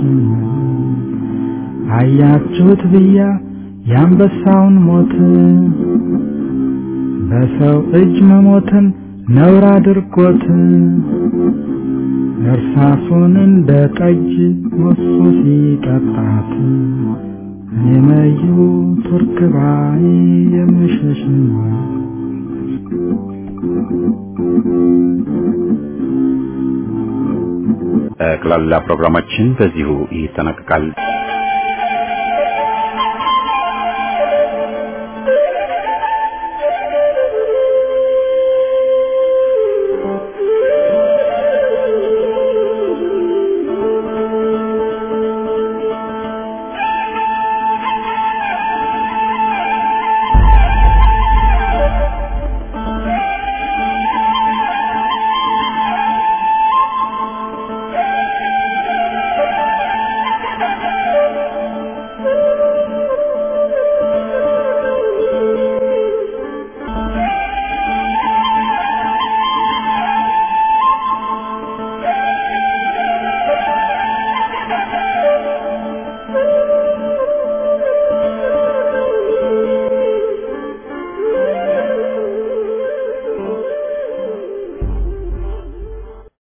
Speaker 5: አያችሁት ብያ የአንበሳውን ሞት በሰው እጅ መሞትን ነውር አድርጎት እርሳሱን እንደ ጠጅ ሞሱ ሲጠጣት እኔ መዩ ቱርክ ባይ የምሸሽ
Speaker 2: ጠቅላላ ፕሮግራማችን በዚሁ ይጠናቀቃል።